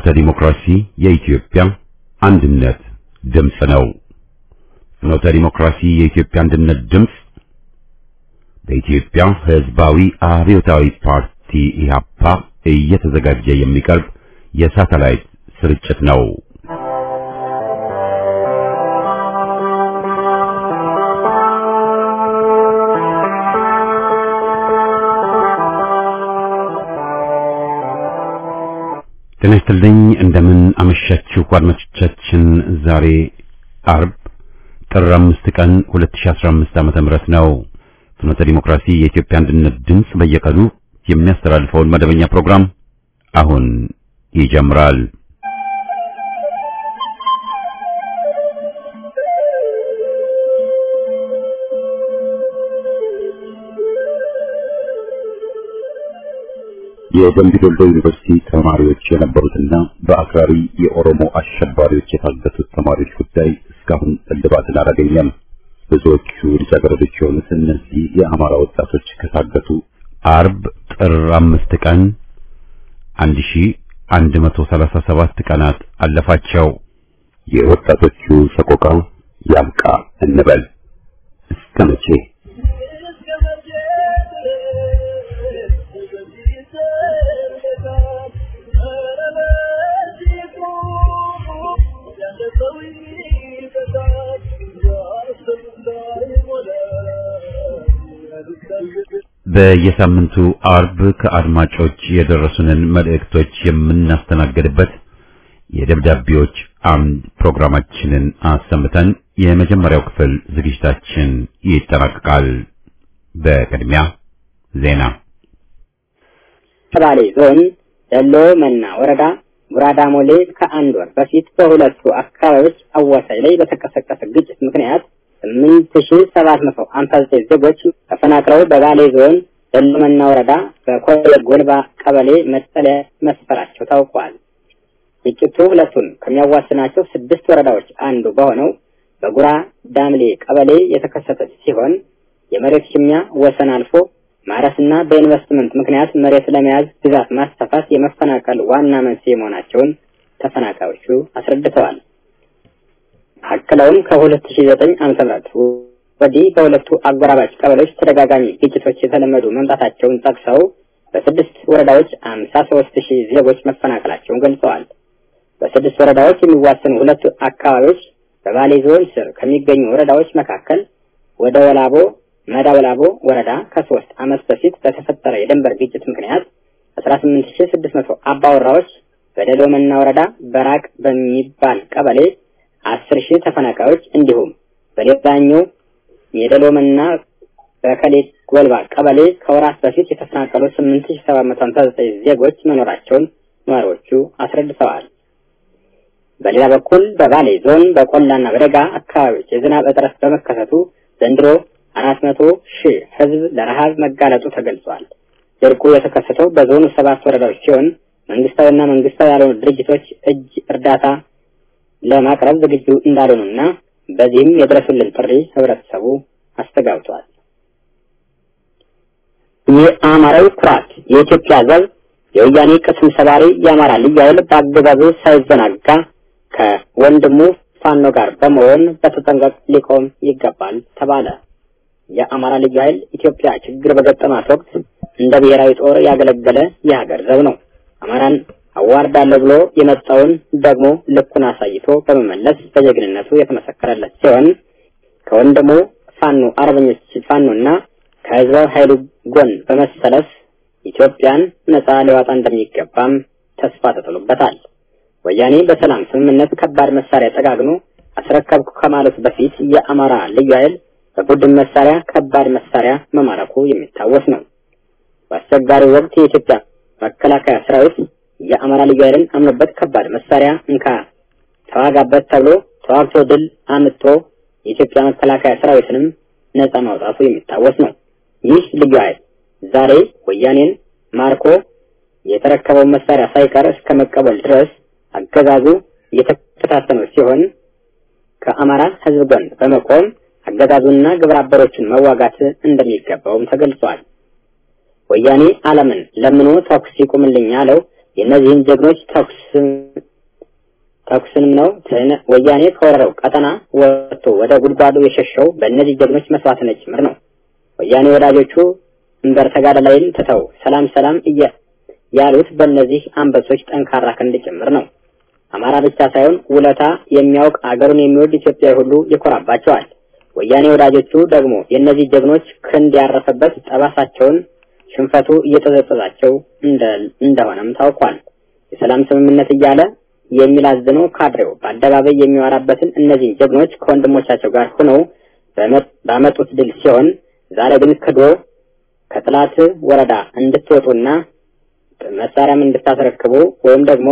ፍኖተ ዲሞክራሲ የኢትዮጵያ አንድነት ድምፅ ነው። ፍኖተ ዲሞክራሲ የኢትዮጵያ አንድነት ድምፅ በኢትዮጵያ ሕዝባዊ አብዮታዊ ፓርቲ ኢህአፓ እየተዘጋጀ የሚቀርብ የሳተላይት ስርጭት ነው። ጤና ይስጥልኝ። እንደምን አመሻችሁ አድማጮቻችን። ዛሬ አርብ ጥር አምስት ቀን 2015 ዓመተ ምህረት ነው። ፍኖተ ዲሞክራሲ የኢትዮጵያ አንድነት ድምፅ በየቀኑ የሚያስተላልፈውን መደበኛ ፕሮግራም አሁን ይጀምራል። የደምቢ ዶሎ ዩኒቨርሲቲ ተማሪዎች የነበሩትና በአክራሪ የኦሮሞ አሸባሪዎች የታገቱት ተማሪዎች ጉዳይ እስካሁን እልባትን አላገኘም። ብዙዎቹ ልጃገረዶች የሆኑት እነዚህ የአማራ ወጣቶች ከታገቱ አርብ ጥር አምስት ቀን አንድ ሺ አንድ መቶ ሰላሳ ሰባት ቀናት አለፋቸው። የወጣቶቹ ሰቆቃ ያብቃ እንበል እስከ መቼ? በየሳምንቱ አርብ ከአድማጮች የደረሱንን መልእክቶች የምናስተናግድበት የደብዳቤዎች አምድ ፕሮግራማችንን አሰምተን የመጀመሪያው ክፍል ዝግጅታችን ይጠናቀቃል። በቅድሚያ ዜና። ከባሌ ዞን ደሎ መና ወረዳ ጉራዳ ሞሌ ከአንድ ወር በፊት በሁለቱ አካባቢዎች አዋሳኝ ላይ በተቀሰቀሰ ግጭት ምክንያት ስምንት ሺ ሰባት መቶ ሀምሳ ዘጠኝ ዜጎች ተፈናቅለው በባሌ ዞን ደሎመና ወረዳ በኮሌ ጎልባ ቀበሌ መጠለያ መስፈራቸው ታውቋል። ግጭቱ ሁለቱን ከሚያዋስናቸው ስድስት ወረዳዎች አንዱ በሆነው በጉራ ዳምሌ ቀበሌ የተከሰተ ሲሆን የመሬት ሽሚያ ወሰን አልፎ ማረስና በኢንቨስትመንት ምክንያት መሬት ለመያዝ ግዛት ማስፋፋት የመፈናቀል ዋና መንስኤ መሆናቸውን ተፈናቃዮቹ አስረድተዋል። አክለውም ከ2009 ዓ.ም ወዲህ በሁለቱ አጎራባች ቀበሌዎች ተደጋጋሚ ግጭቶች የተለመዱ መምጣታቸውን ጠቅሰው በስድስት ወረዳዎች አምሳ ሶስት ሺህ ዜጎች መፈናቀላቸውን ገልጸዋል። በስድስት ወረዳዎች የሚዋሰኑ ሁለቱ አካባቢዎች በባሌ ዞን ስር ከሚገኙ ወረዳዎች መካከል ወደ ወላቦ መዳ ወላቦ ወረዳ ከሶስት ዓመት በፊት በተፈጠረ የድንበር ግጭት ምክንያት አስራ ስምንት ሺህ ስድስት መቶ አባወራዎች በደሎመና ወረዳ በራቅ በሚባል ቀበሌ አስር ሺህ ተፈናቃዮች እንዲሁም በሌላኛው የደሎመና በከሌ ጎልባ ቀበሌ ከወራት በፊት የተፈናቀሉ ስምንት ሺህ ሰባት መቶ ሀምሳ ዘጠኝ ዜጎች መኖራቸውን ነዋሪዎቹ አስረድተዋል። በሌላ በኩል በባሌ ዞን በቆላና በደጋ አካባቢዎች የዝናብ እጥረት በመከሰቱ ዘንድሮ አራት መቶ ሺህ ሕዝብ ለረሃብ መጋለጡ ተገልጿል። ድርቁ የተከሰተው በዞኑ ሰባት ወረዳዎች ሲሆን መንግስታዊና መንግስታዊ ያልሆኑ ድርጅቶች እጅ እርዳታ ለማቅረብ ዝግጁ እንዳልሆኑና በዚህም የድረሱልን ጥሪ ህብረተሰቡ አስተጋብቷል። የአማራዊ ኩራት የኢትዮጵያ ዘብ የወያኔ ቅስም ሰባሪ የአማራ ልዩ ኃይል በአገዛዙ ሳይዘናጋ ከወንድሙ ፋኖ ጋር በመሆን በተጠንቀቅ ሊቆም ይገባል ተባለ። የአማራ ልዩ ኃይል ኢትዮጵያ ችግር በገጠማት ወቅት እንደ ብሔራዊ ጦር ያገለገለ የሀገር ዘብ ነው። አማራን አዋርዳለሁ ብሎ የመጣውን ደግሞ ልኩን አሳይቶ በመመለስ በጀግንነቱ የተመሰከረለት ሲሆን ከወንድሙ ፋኖ አርበኞች ፋኖና ከህዝባዊ ኃይሉ ጎን በመሰለፍ ኢትዮጵያን ነጻ ሊዋጣ እንደሚገባም ተስፋ ተጥሎበታል። ወያኔ በሰላም ስምምነት ከባድ መሳሪያ ጠጋግኖ አስረከብኩ ከማለቱ በፊት የአማራ ልዩ ኃይል በቡድን መሳሪያ ከባድ መሳሪያ መማረኩ የሚታወስ ነው። በአስቸጋሪው ወቅት የኢትዮጵያ መከላከያ ሰራዊት የአማራ ልዩ ኃይልን አምኖበት ከባድ መሳሪያ እንካ ተዋጋበት ተብሎ ተዋግቶ ድል አምጥቶ የኢትዮጵያ መከላከያ ሰራዊትንም ነጻ ማውጣቱ የሚታወስ ነው። ይህ ልዩ ኃይል ዛሬ ወያኔን ማርኮ የተረከበውን መሳሪያ ሳይቀር እስከ መቀበል ድረስ አገዛዙ እየተከታተለው ሲሆን ከአማራ ሕዝብ ጎን በመቆም አገዛዙና ግብረ አበሮቹን መዋጋት እንደሚገባውም ተገልጿል። ወያኔ ዓለምን ለምኖ ተኩስ ይቁምልኝ ያለው የእነዚህን ጀግኖች ተኩስ ተኩስንም ነው ወያኔ ከወረረው ቀጠና ወጥቶ ወደ ጉድጓዱ የሸሸው በእነዚህ ጀግኖች መስዋዕትነት ጭምር ነው። ወያኔ ወዳጆቹ እንበር ተጋዳላይን ትተው ሰላም ሰላም እያ ያሉት በእነዚህ አንበሶች ጠንካራ ክንድ ጭምር ነው። አማራ ብቻ ሳይሆን ውለታ የሚያውቅ አገሩን የሚወድ ኢትዮጵያዊ ሁሉ ይኮራባቸዋል። ወያኔ ወዳጆቹ ደግሞ የእነዚህ ጀግኖች ክንድ ያረፈበት ጠባሳቸውን ሽንፈቱ እየተዘጠዛቸው እንደሆነም ታውቋል። የሰላም ስምምነት እያለ የሚላዝነው ካድሬው በአደባባይ የሚወራበትን እነዚህን ጀግኖች ከወንድሞቻቸው ጋር ሆነው ባመጡት ድል ሲሆን ዛሬ ግን ክዶ ከጥላት ወረዳ እንድትወጡና መሳሪያም እንድታስረክቡ ወይም ደግሞ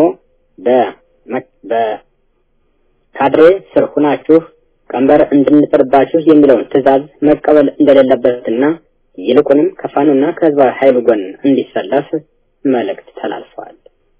በካድሬ ስር ሁናችሁ ቀንበር እንድንጥርባችሁ የሚለውን ትዕዛዝ መቀበል እንደሌለበትና ይልቁንም ከፋኖና ከህዝባዊ ኃይሉ ጎን እንዲሰለፍ መልእክት ተላልፈዋል።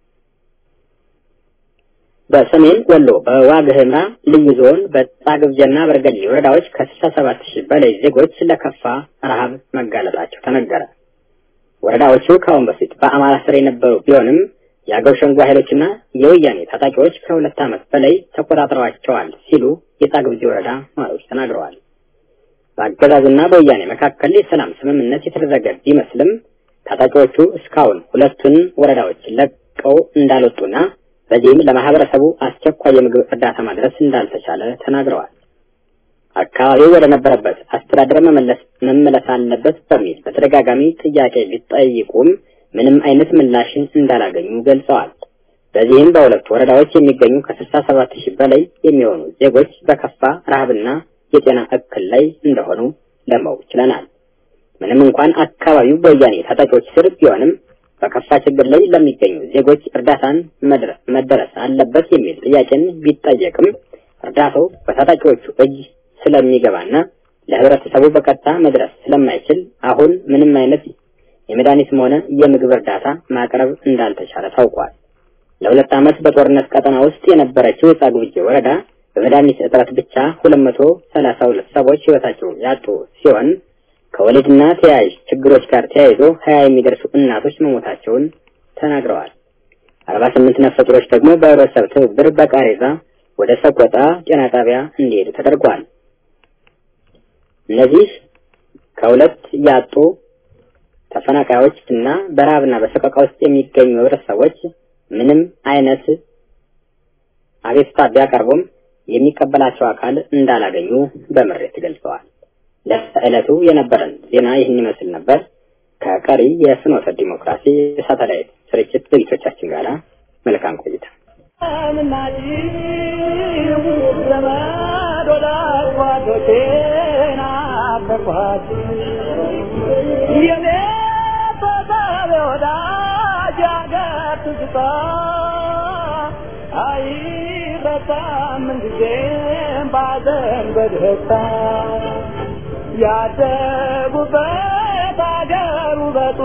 በሰሜን ወሎ በዋግ ኽምራ ልዩ ዞን በጻግብጀና በርገሌ ወረዳዎች ከስልሳ ሰባት ሺህ በላይ ዜጎች ለከፋ ረሃብ መጋለጣቸው ተነገረ። ወረዳዎቹ ከአሁን በፊት በአማራ ስር የነበሩ ቢሆንም የአገው ሸንጎ ኃይሎችና የወያኔ ታጣቂዎች ከሁለት ዓመት በላይ ተቆጣጥረዋቸዋል ሲሉ የጻግብጂ ወረዳ ነዋሪዎች ተናግረዋል። በአገዛዙና በወያኔ መካከል የሰላም ስምምነት የተደረገ ቢመስልም ታጣቂዎቹ እስካሁን ሁለቱን ወረዳዎች ለቀው እንዳልወጡና በዚህም ለማህበረሰቡ አስቸኳይ የምግብ እርዳታ ማድረስ እንዳልተቻለ ተናግረዋል። አካባቢው ወደ ነበረበት አስተዳደር መመለስ መመለስ አለበት በሚል በተደጋጋሚ ጥያቄ ቢጠይቁም ምንም አይነት ምላሽን እንዳላገኙ ገልጸዋል። በዚህም በሁለቱ ወረዳዎች የሚገኙ ከስልሳ ሰባት ሺህ በላይ የሚሆኑ ዜጎች በከፋ ረሃብና የጤና እክል ላይ እንደሆኑ ለማወቅ ችለናል። ምንም እንኳን አካባቢው በወያኔ ታጣቂዎች ስር ቢሆንም በከፋ ችግር ላይ ለሚገኙ ዜጎች እርዳታን መደረስ አለበት የሚል ጥያቄን ቢጠየቅም እርዳታው በታጣቂዎቹ እጅ ስለሚገባና ለህብረተሰቡ በቀጥታ መድረስ ስለማይችል አሁን ምንም አይነት የመድኃኒትም ሆነ የምግብ እርዳታ ማቅረብ እንዳልተቻለ ታውቋል። ለሁለት ዓመት በጦርነት ቀጠና ውስጥ የነበረችው የጻግብጂ ወረዳ በመድኃኒት እጥረት ብቻ ሁለት መቶ ሰላሳ ሁለት ሰዎች ህይወታቸው ያጡ ሲሆን ከወሊድና ተያያዥ ችግሮች ጋር ተያይዞ ሀያ የሚደርሱ እናቶች መሞታቸውን ተናግረዋል። አርባ ስምንት ነፍሰ ጡሮች ደግሞ በህብረተሰብ ትብብር በቃሬዛ ወደ ሰቆጣ ጤና ጣቢያ እንዲሄዱ ተደርጓል። እነዚህ ከሁለት ያጡ ተፈናቃዮች እና በረሃብና በሰቆቃ ውስጥ የሚገኙ ህብረተሰቦች ምንም አይነት አቤቱታ ቢያቀርቡም የሚቀበላቸው አካል እንዳላገኙ በምሬት ገልጸዋል። ለዕለቱ የነበረን ዜና ይህን ይመስል ነበር። ከቀሪ የፍኖተ ዲሞክራሲ ሳተላይት ስርጭት ዝግጅቶቻችን ጋር መልካም ቆይታ። አይረሳም ምንጊዜም ባዘን በደስታ ያደጉበት አገር ውበቱ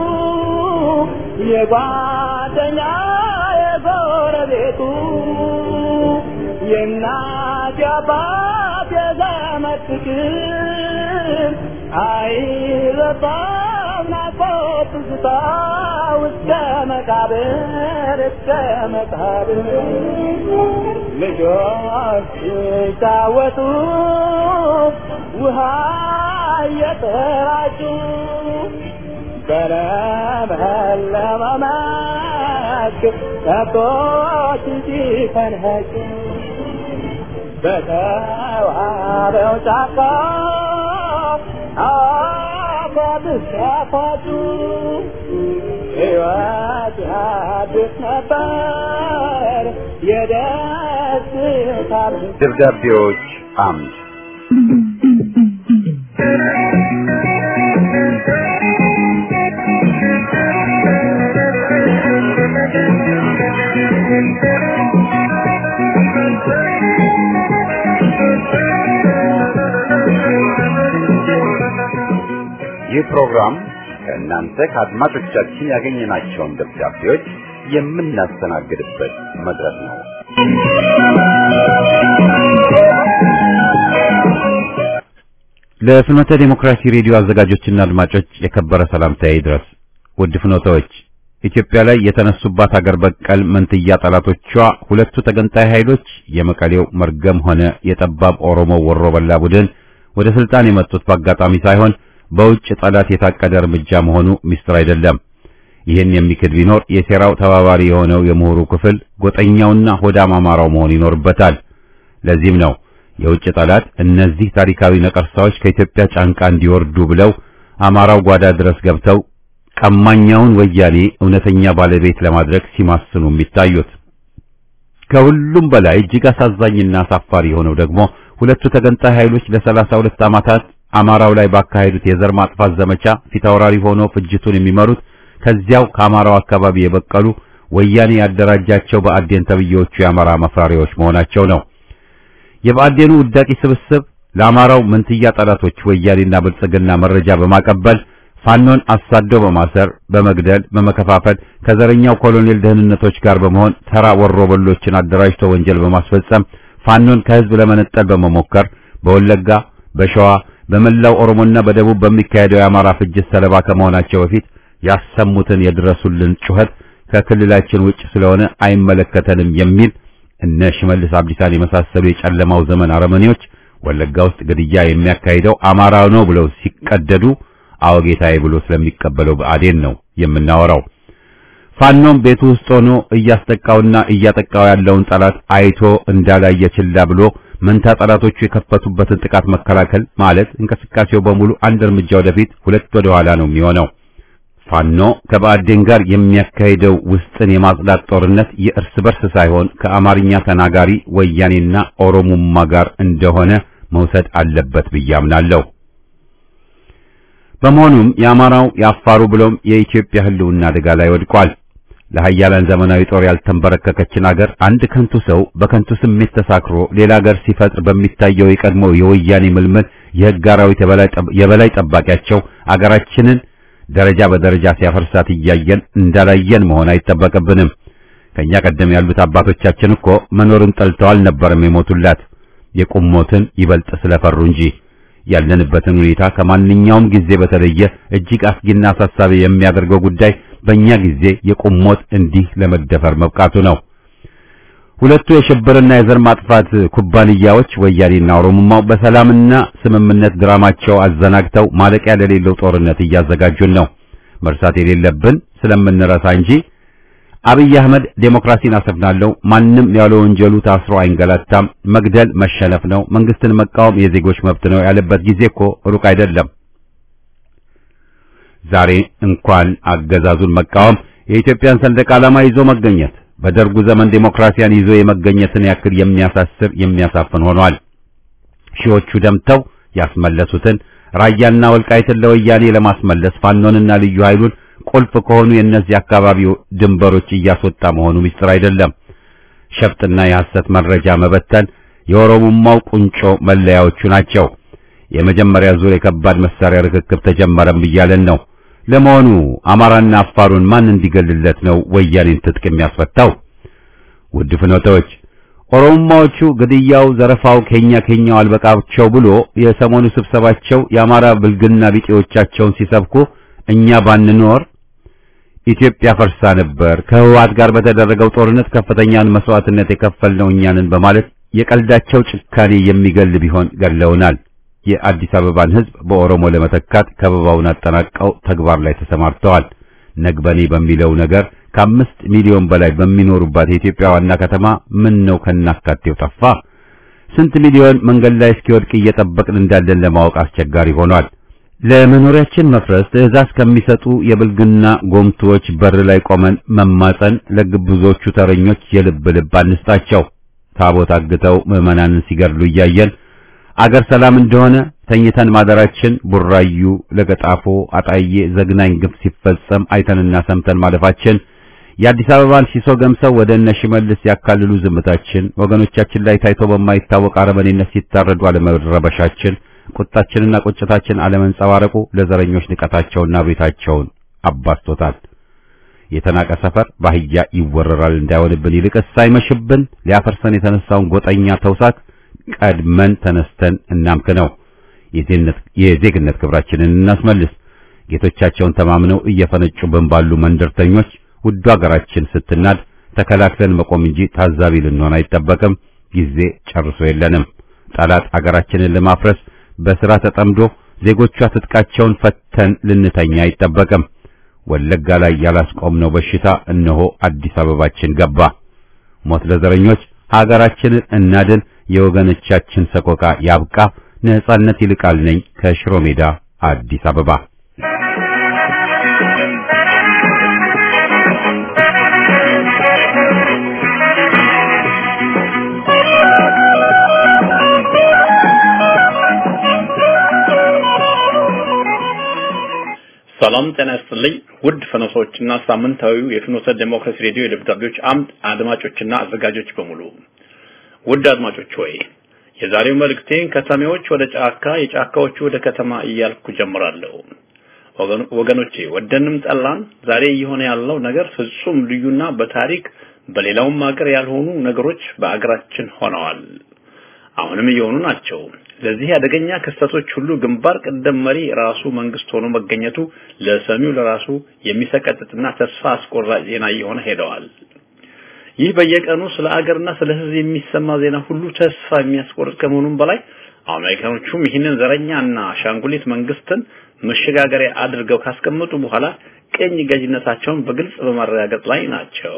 የጓደኛ የጎረቤቱ የእናት የአባት የዘመድ ፍቅር አይረሳም ናፍቆት ትዝታ እስከ መቃብር እስከ መቃብር ልጆች ሲጫወቱ ውሃ እየተራጩ በለመለመ መስክ ከብቶች ሲፈንጩ በተዋበው ጫካ አፏት ሲያፏጩ ሕይወት አዲስ ነበር የደስታ ደብዳቤዎች አምድ ይህ ፕሮግራም ከእናንተ ከአድማጮቻችን ያገኘናቸውን ደብዳቤዎች የምናስተናግድበት መድረክ ነው። ለፍኖተ ዴሞክራሲ ሬዲዮ አዘጋጆችና አድማጮች የከበረ ሰላምታዬ ይድረስ። ውድ ፍኖተዎች፣ ኢትዮጵያ ላይ የተነሱባት ሀገር በቀል መንትያ ጠላቶቿ ሁለቱ ተገንጣይ ኃይሎች የመቀሌው መርገም ሆነ የጠባብ ኦሮሞ ወሮ በላ ቡድን ወደ ስልጣን የመጡት በአጋጣሚ ሳይሆን በውጭ ጠላት የታቀደ እርምጃ መሆኑ ሚስጥር አይደለም። ይህን የሚክድ ቢኖር የሴራው ተባባሪ የሆነው የምሁሩ ክፍል ጎጠኛውና ሆዳም አማራው መሆን ይኖርበታል። ለዚህም ነው የውጭ ጠላት እነዚህ ታሪካዊ ነቀርሳዎች ከኢትዮጵያ ጫንቃ እንዲወርዱ ብለው አማራው ጓዳ ድረስ ገብተው ቀማኛውን ወያኔ እውነተኛ ባለቤት ለማድረግ ሲማስኑ የሚታዩት። ከሁሉም በላይ እጅግ አሳዛኝና አሳፋሪ የሆነው ደግሞ ሁለቱ ተገንጣይ ኃይሎች ለሰላሳ ሁለት ዓመታት አማራው ላይ ባካሄዱት የዘር ማጥፋት ዘመቻ ፊታውራሪ ሆነው ፍጅቱን የሚመሩት ከዚያው ከአማራው አካባቢ የበቀሉ ወያኔ ያደራጃቸው በአዴን ተብዬዎቹ የአማራ መፍራሪዎች መሆናቸው ነው። የብአዴኑ ውዳቂ ስብስብ ለአማራው መንትያ ጠላቶች ወያኔና ብልጽግና መረጃ በማቀበል ፋኖን አሳደው በማሰር በመግደል በመከፋፈል ከዘረኛው ኮሎኔል ደህንነቶች ጋር በመሆን ተራ ወሮበሎችን አደራጅቶ ወንጀል በማስፈጸም ፋኖን ከህዝብ ለመነጠል በመሞከር በወለጋ፣ በሸዋ፣ በመላው ኦሮሞና በደቡብ በሚካሄደው የአማራ ፍጅት ሰለባ ከመሆናቸው በፊት ያሰሙትን የድረሱልን ጩኸት ከክልላችን ውጭ ስለሆነ አይመለከተንም የሚል እነ ሽመልስ አብዲሳን የመሳሰሉ የጨለማው ዘመን አረመኔዎች ወለጋ ውስጥ ግድያ የሚያካሂደው አማራ ነው ብለው ሲቀደዱ አወጌታዬ ብሎ ስለሚቀበለው ብአዴን ነው የምናወራው። ፋኖም ቤቱ ውስጥ ሆኖ እያስጠቃውና እያጠቃው ያለውን ጠላት አይቶ እንዳላየ ችላ ብሎ መንታ ጠላቶቹ የከፈቱበትን ጥቃት መከላከል ማለት እንቅስቃሴው በሙሉ አንድ እርምጃ ወደፊት ሁለት ወደ ኋላ ነው የሚሆነው። ፋኖ ከብአዴን ጋር የሚያካሂደው ውስጥን የማጽዳት ጦርነት የእርስ በርስ ሳይሆን ከአማርኛ ተናጋሪ ወያኔና ኦሮሙማ ጋር እንደሆነ መውሰድ አለበት ብዬ አምናለሁ። በመሆኑም የአማራው የአፋሩ ብሎም የኢትዮጵያ ሕልውና አደጋ ላይ ወድቋል። ለሀያላን ዘመናዊ ጦር ያልተንበረከከችን አገር አንድ ከንቱ ሰው በከንቱ ስሜት ተሳክሮ ሌላ አገር ሲፈጥር በሚታየው የቀድሞ የወያኔ ምልምል የሕግ አራዊት የበላይ ጠባቂያቸው አገራችንን ደረጃ በደረጃ ሲያፈርሳት እያየን እንዳላየን መሆን አይጠበቅብንም። ከኛ ቀደም ያሉት አባቶቻችን እኮ መኖርን ጠልተው አልነበረም የሞቱላት የቁም ሞትን ይበልጥ ስለፈሩ እንጂ። ያለንበትን ሁኔታ ከማንኛውም ጊዜ በተለየ እጅግ አስጊና አሳሳቢ የሚያደርገው ጉዳይ በእኛ ጊዜ የቁም ሞት እንዲህ ለመደፈር መብቃቱ ነው። ሁለቱ የሽብርና የዘር ማጥፋት ኩባንያዎች ወያኔና ኦሮሞማው በሰላምና ስምምነት ድራማቸው አዘናግተው ማለቂያ ለሌለው ጦርነት እያዘጋጁን ነው። መርሳት የሌለብን ስለምንረሳ እንጂ አብይ አህመድ ዴሞክራሲን አሰፍናለሁ፣ ማንም ያለ ወንጀሉ ታስሮ አይንገላታም፣ መግደል መሸነፍ ነው፣ መንግስትን መቃወም የዜጎች መብት ነው ያለበት ጊዜ እኮ ሩቅ አይደለም። ዛሬ እንኳን አገዛዙን መቃወም የኢትዮጵያን ሰንደቅ ዓላማ ይዞ መገኘት በደርጉ ዘመን ዴሞክራሲያን ይዞ የመገኘትን ያክል የሚያሳስር የሚያሳፍን ሆኗል። ሺዎቹ ደምተው ያስመለሱትን ራያና ወልቃይትን ለወያኔ ለማስመለስ ፋኖንና ልዩ ኃይሉን ቁልፍ ከሆኑ የእነዚህ አካባቢው ድንበሮች እያስወጣ መሆኑ ምስጢር አይደለም። ሸፍጥና የሐሰት መረጃ መበተን የኦሮሞማው ቁንጮ መለያዎቹ ናቸው። የመጀመሪያ ዙር የከባድ መሳሪያ ርክክብ ተጀመረም እያለን ነው። ለመሆኑ አማራና አፋሩን ማን እንዲገልለት ነው ወያኔን ትጥቅ የሚያስፈታው? ውድ ፍኖተዎች፣ ኦሮሞማዎቹ ግድያው፣ ዘረፋው ኬኛ ኬኛው አልበቃቸው ብሎ የሰሞኑ ስብሰባቸው የአማራ ብልግና ቢጤዎቻቸውን ሲሰብኩ እኛ ባንኖር ኢትዮጵያ ፈርሳ ነበር፣ ከህወሓት ጋር በተደረገው ጦርነት ከፍተኛን መስዋዕትነት የከፈልነው እኛንን በማለት የቀልዳቸው ጭካኔ የሚገል ቢሆን ገለውናል። የአዲስ አበባን ህዝብ በኦሮሞ ለመተካት ከበባውን አጠናቀው ተግባር ላይ ተሰማርተዋል። ነግበኔ በሚለው ነገር ከአምስት ሚሊዮን በላይ በሚኖሩባት የኢትዮጵያ ዋና ከተማ ምን ነው ከናካቴው ጠፋ? ስንት ሚሊዮን መንገድ ላይ እስኪወድቅ እየጠበቅን እንዳለን ለማወቅ አስቸጋሪ ሆኗል። ለመኖሪያችን መፍረስ ትዕዛዝ ከሚሰጡ የብልግና ጎምቶዎች በር ላይ ቆመን መማፀን ለግብዞቹ ተረኞች የልብ ልብ አንስጣቸው። ታቦት አግተው ምዕመናንን ሲገድሉ እያየን አገር ሰላም እንደሆነ ተኝተን ማደራችን ቡራዩ፣ ለገጣፎ፣ አጣዬ ዘግናኝ ግፍ ሲፈጸም አይተንና ሰምተን ማለፋችን የአዲስ አበባን ሲሶ ገምሰው ወደ እነ ሽመልስ ያካልሉ ዝምታችን ወገኖቻችን ላይ ታይቶ በማይታወቅ አረመኔነት ሲታረዱ አለመረበሻችን ቁጣችንና ቁጭታችን አለመንጸባረቁ ለዘረኞች ንቀታቸውና ቤታቸውን አባስቶታል። የተናቀ ሰፈር ባህያ ይወረራል እንዳይሆንብን ይልቅስ ሳይመሽብን ሊያፈርሰን የተነሳውን ጎጠኛ ተውሳክ ቀድመን ተነስተን እናምክነው። የዜግነት ክብራችንን እናስመልስ። ጌቶቻቸውን ተማምነው እየፈነጩብን ባሉ መንደርተኞች ውዱ ሀገራችን ስትናድ ተከላክለን መቆም እንጂ ታዛቢ ልንሆን አይጠበቅም። ጊዜ ጨርሶ የለንም። ጠላት አገራችንን ለማፍረስ በሥራ ተጠምዶ ዜጎቿ ትጥቃቸውን ፈተን ልንተኛ አይጠበቅም። ወለጋ ላይ ያላስቆምነው በሽታ እነሆ አዲስ አበባችን ገባ። ሞት ለዘረኞች፣ ሀገራችንን እናድን፣ የወገኖቻችን ሰቆቃ ያብቃ። ነጻነት ይልቃል ነኝ ከሽሮ ሜዳ አዲስ አበባ። ሰላም ጤና ይስጥልኝ ውድ ፍኖቶችና ሳምንታዊው የፍኖተ ዴሞክራሲ ሬዲዮ የደብዳቤዎች አምድ አድማጮችና አዘጋጆች በሙሉ ውድ አድማጮች ሆይ የዛሬው መልእክቴን ከተሜዎች ወደ ጫካ የጫካዎቹ ወደ ከተማ እያልኩ ጀምራለሁ። ወገኖቼ ወደንም ጠላን ዛሬ እየሆነ ያለው ነገር ፍጹም ልዩና በታሪክ በሌላውም ሀገር ያልሆኑ ነገሮች በአገራችን ሆነዋል። አሁንም እየሆኑ ናቸው። ለዚህ አደገኛ ክስተቶች ሁሉ ግንባር ቀደም መሪ ራሱ መንግስት ሆኖ መገኘቱ ለሰሚው ለራሱ የሚሰቀጥጥና ተስፋ አስቆራጭ ዜና እየሆነ ሄደዋል። ይህ በየቀኑ ስለ አገርና ስለ ሕዝብ የሚሰማ ዜና ሁሉ ተስፋ የሚያስቆርጥ ከመሆኑም በላይ አሜሪካኖቹም ይህንን ዘረኛና አሻንጉሊት መንግስትን መሸጋገሪያ አድርገው ካስቀመጡ በኋላ ቅኝ ገዥነታቸውን በግልጽ በማረጋገጥ ላይ ናቸው።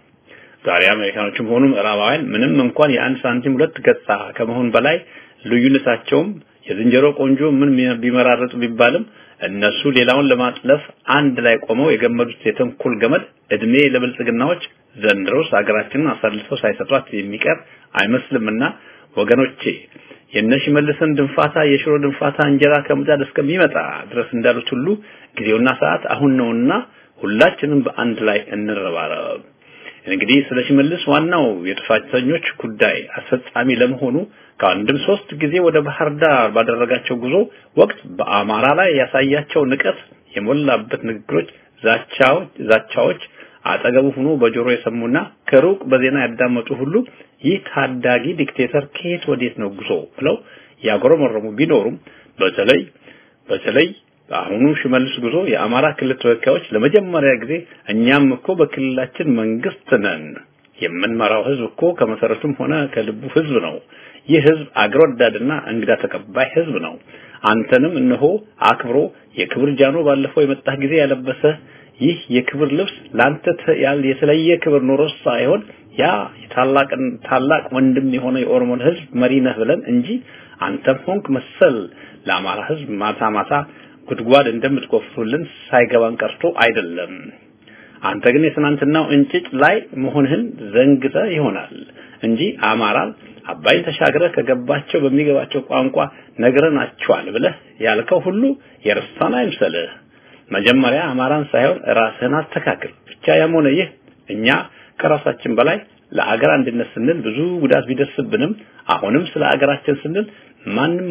ዛሬ አሜሪካኖችም ሆኑ ምዕራባውያን ምንም እንኳን የአንድ ሳንቲም ሁለት ገጽታ ከመሆን በላይ ልዩነታቸውም የዝንጀሮ ቆንጆ ምን ቢመራረጡ ቢባልም እነሱ ሌላውን ለማጥለፍ አንድ ላይ ቆመው የገመዱት የተንኮል ገመድ እድሜ ለብልጽግናዎች ዘንድሮስ ሀገራችንን አሳልፈው ሳይሰጧት የሚቀር አይመስልምና ወገኖቼ የነሽ መልሰን ድንፋታ የሽሮ ድንፋታ እንጀራ ከምጣድ እስከሚመጣ ድረስ እንዳሉት ሁሉ ጊዜውና ሰዓት አሁን ነውና ሁላችንም በአንድ ላይ እንረባረብ። እንግዲህ ስለ ሽመልስ ዋናው የጥፋተኞች ጉዳይ አስፈጻሚ ለመሆኑ ከአንድም ሶስት ጊዜ ወደ ባህር ዳር ባደረጋቸው ጉዞ ወቅት በአማራ ላይ ያሳያቸው ንቀት የሞላበት ንግግሮች፣ ዛቻዎች ዛቻዎች አጠገቡ ሆኖ በጆሮ የሰሙና ከሩቅ በዜና ያዳመጡ ሁሉ ይህ ታዳጊ ዲክቴተር ከየት ወዴት ነው ጉዞ ብለው ያጎረመረሙ ቢኖሩም በተለይ በተለይ በአሁኑ ሽመልስ ጉዞ የአማራ ክልል ተወካዮች ለመጀመሪያ ጊዜ እኛም እኮ በክልላችን መንግስት ነን፣ የምንመራው ህዝብ እኮ ከመሰረቱም ሆነ ከልቡ ህዝብ ነው። ይህ ህዝብ አገር ወዳድና እንግዳ ተቀባይ ህዝብ ነው። አንተንም እነሆ አክብሮ የክብር ጃኖ ባለፈው የመጣህ ጊዜ ያለበሰ ይህ የክብር ልብስ ላንተ የተለየ ክብር ኖሮ ሳይሆን ያ የታላቅን ታላቅ ወንድም የሆነ የኦሮሞን ህዝብ መሪ ነህ ብለን እንጂ አንተም ሆንክ መሰል ለአማራ ህዝብ ማታ ማታ ጉድጓድ እንደምትቆፍሩልን ሳይገባን ቀርቶ አይደለም። አንተ ግን የትናንትናው እንጭጭ ላይ መሆንህን ዘንግተ ይሆናል እንጂ አማራን አባይን ተሻግረህ ከገባቸው በሚገባቸው ቋንቋ ነግረናቸዋል ብለህ ያልከው ሁሉ የረሳን አይምሰልህ። መጀመሪያ አማራን ሳይሆን ራስህን አስተካክል። ብቻ ያም ሆነ ይህ እኛ ከራሳችን በላይ ለአገር አንድነት ስንል ብዙ ጉዳት ቢደርስብንም አሁንም ስለ አገራችን ስንል ማንም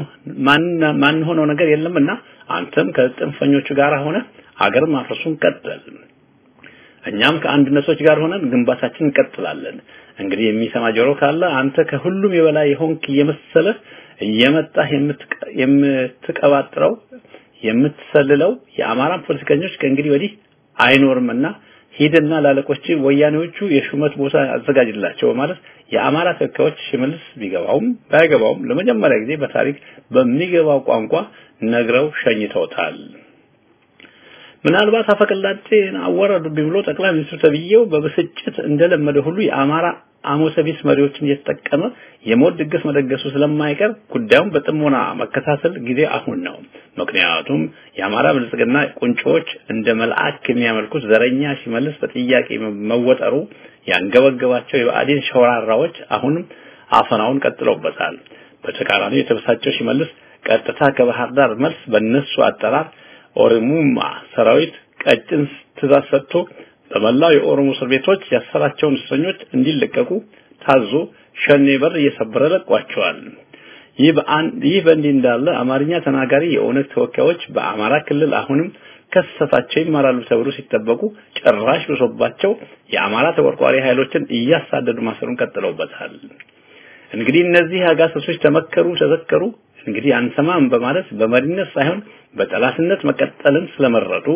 ማን ሆነው ነገር የለምና አንተም ከጥንፈኞቹ ጋር ሆነ አገር ማፍረሱን ቀጥል። እኛም ከአንድነቶች ጋር ሆነን ግንባታችን እንቀጥላለን። እንግዲህ የሚሰማ ጆሮ ካለ አንተ ከሁሉም የበላይ የሆንክ እየመሰለ እየመጣህ የምትቀባጥረው የምትሰልለው የአማራን ፖለቲከኞች ከእንግዲህ ወዲህ አይኖርምና ሂድና ላለቆች ወያኔዎቹ የሹመት ቦታ አዘጋጅላቸው በማለት የአማራ ተወካዮች ሽመልስ ቢገባውም ባይገባውም ለመጀመሪያ ጊዜ በታሪክ በሚገባው ቋንቋ ነግረው ሸኝተውታል። ምናልባት አፈቀላጤን አወረዱብኝ ብሎ ጠቅላይ ሚኒስትሩ ተብዬው በብስጭት እንደለመደ ሁሉ የአማራ አሞሰቢስ መሪዎችን እየተጠቀመ የሞት ድግስ መደገሱ ስለማይቀር ጉዳዩን በጥሞና መከታተል ጊዜ አሁን ነው። ምክንያቱም የአማራ ብልጽግና ቁንጮዎች እንደ መልአክ የሚያመልኩት ዘረኛ ሽመልስ በጥያቄ መወጠሩ ያንገበገባቸው የብአዴን ሸወራራዎች አሁንም አፈናውን ቀጥለውበታል። በተቃራኒው የተበሳጨው ሽመልስ ቀጥታ ከባህር ዳር መልስ በእነሱ አጠራር ኦሮሙማ ሰራዊት ቀጭን ትእዛዝ ሰጥቶ በመላው የኦሮሞ እስር ቤቶች ያሰራቸውን እስረኞች እንዲለቀቁ ታዞ ሸኔ በር እየሰበረ ለቋቸዋል። ይህ በአንድ ይህ በእንዲህ እንዳለ አማርኛ ተናጋሪ የኦነግ ተወካዮች በአማራ ክልል አሁንም ከስህተታቸው ይማራሉ ተብሎ ሲጠበቁ ጭራሽ ብሶባቸው የአማራ ተቆርቋሪ ኃይሎችን እያሳደዱ ማሰሩን ቀጥለውበታል። እንግዲህ እነዚህ አጋሰሶች ተመከሩ፣ ተዘከሩ እንግዲህ አንሰማም በማለት በመሪነት ሳይሆን በጠላትነት መቀጠልን ስለመረጡ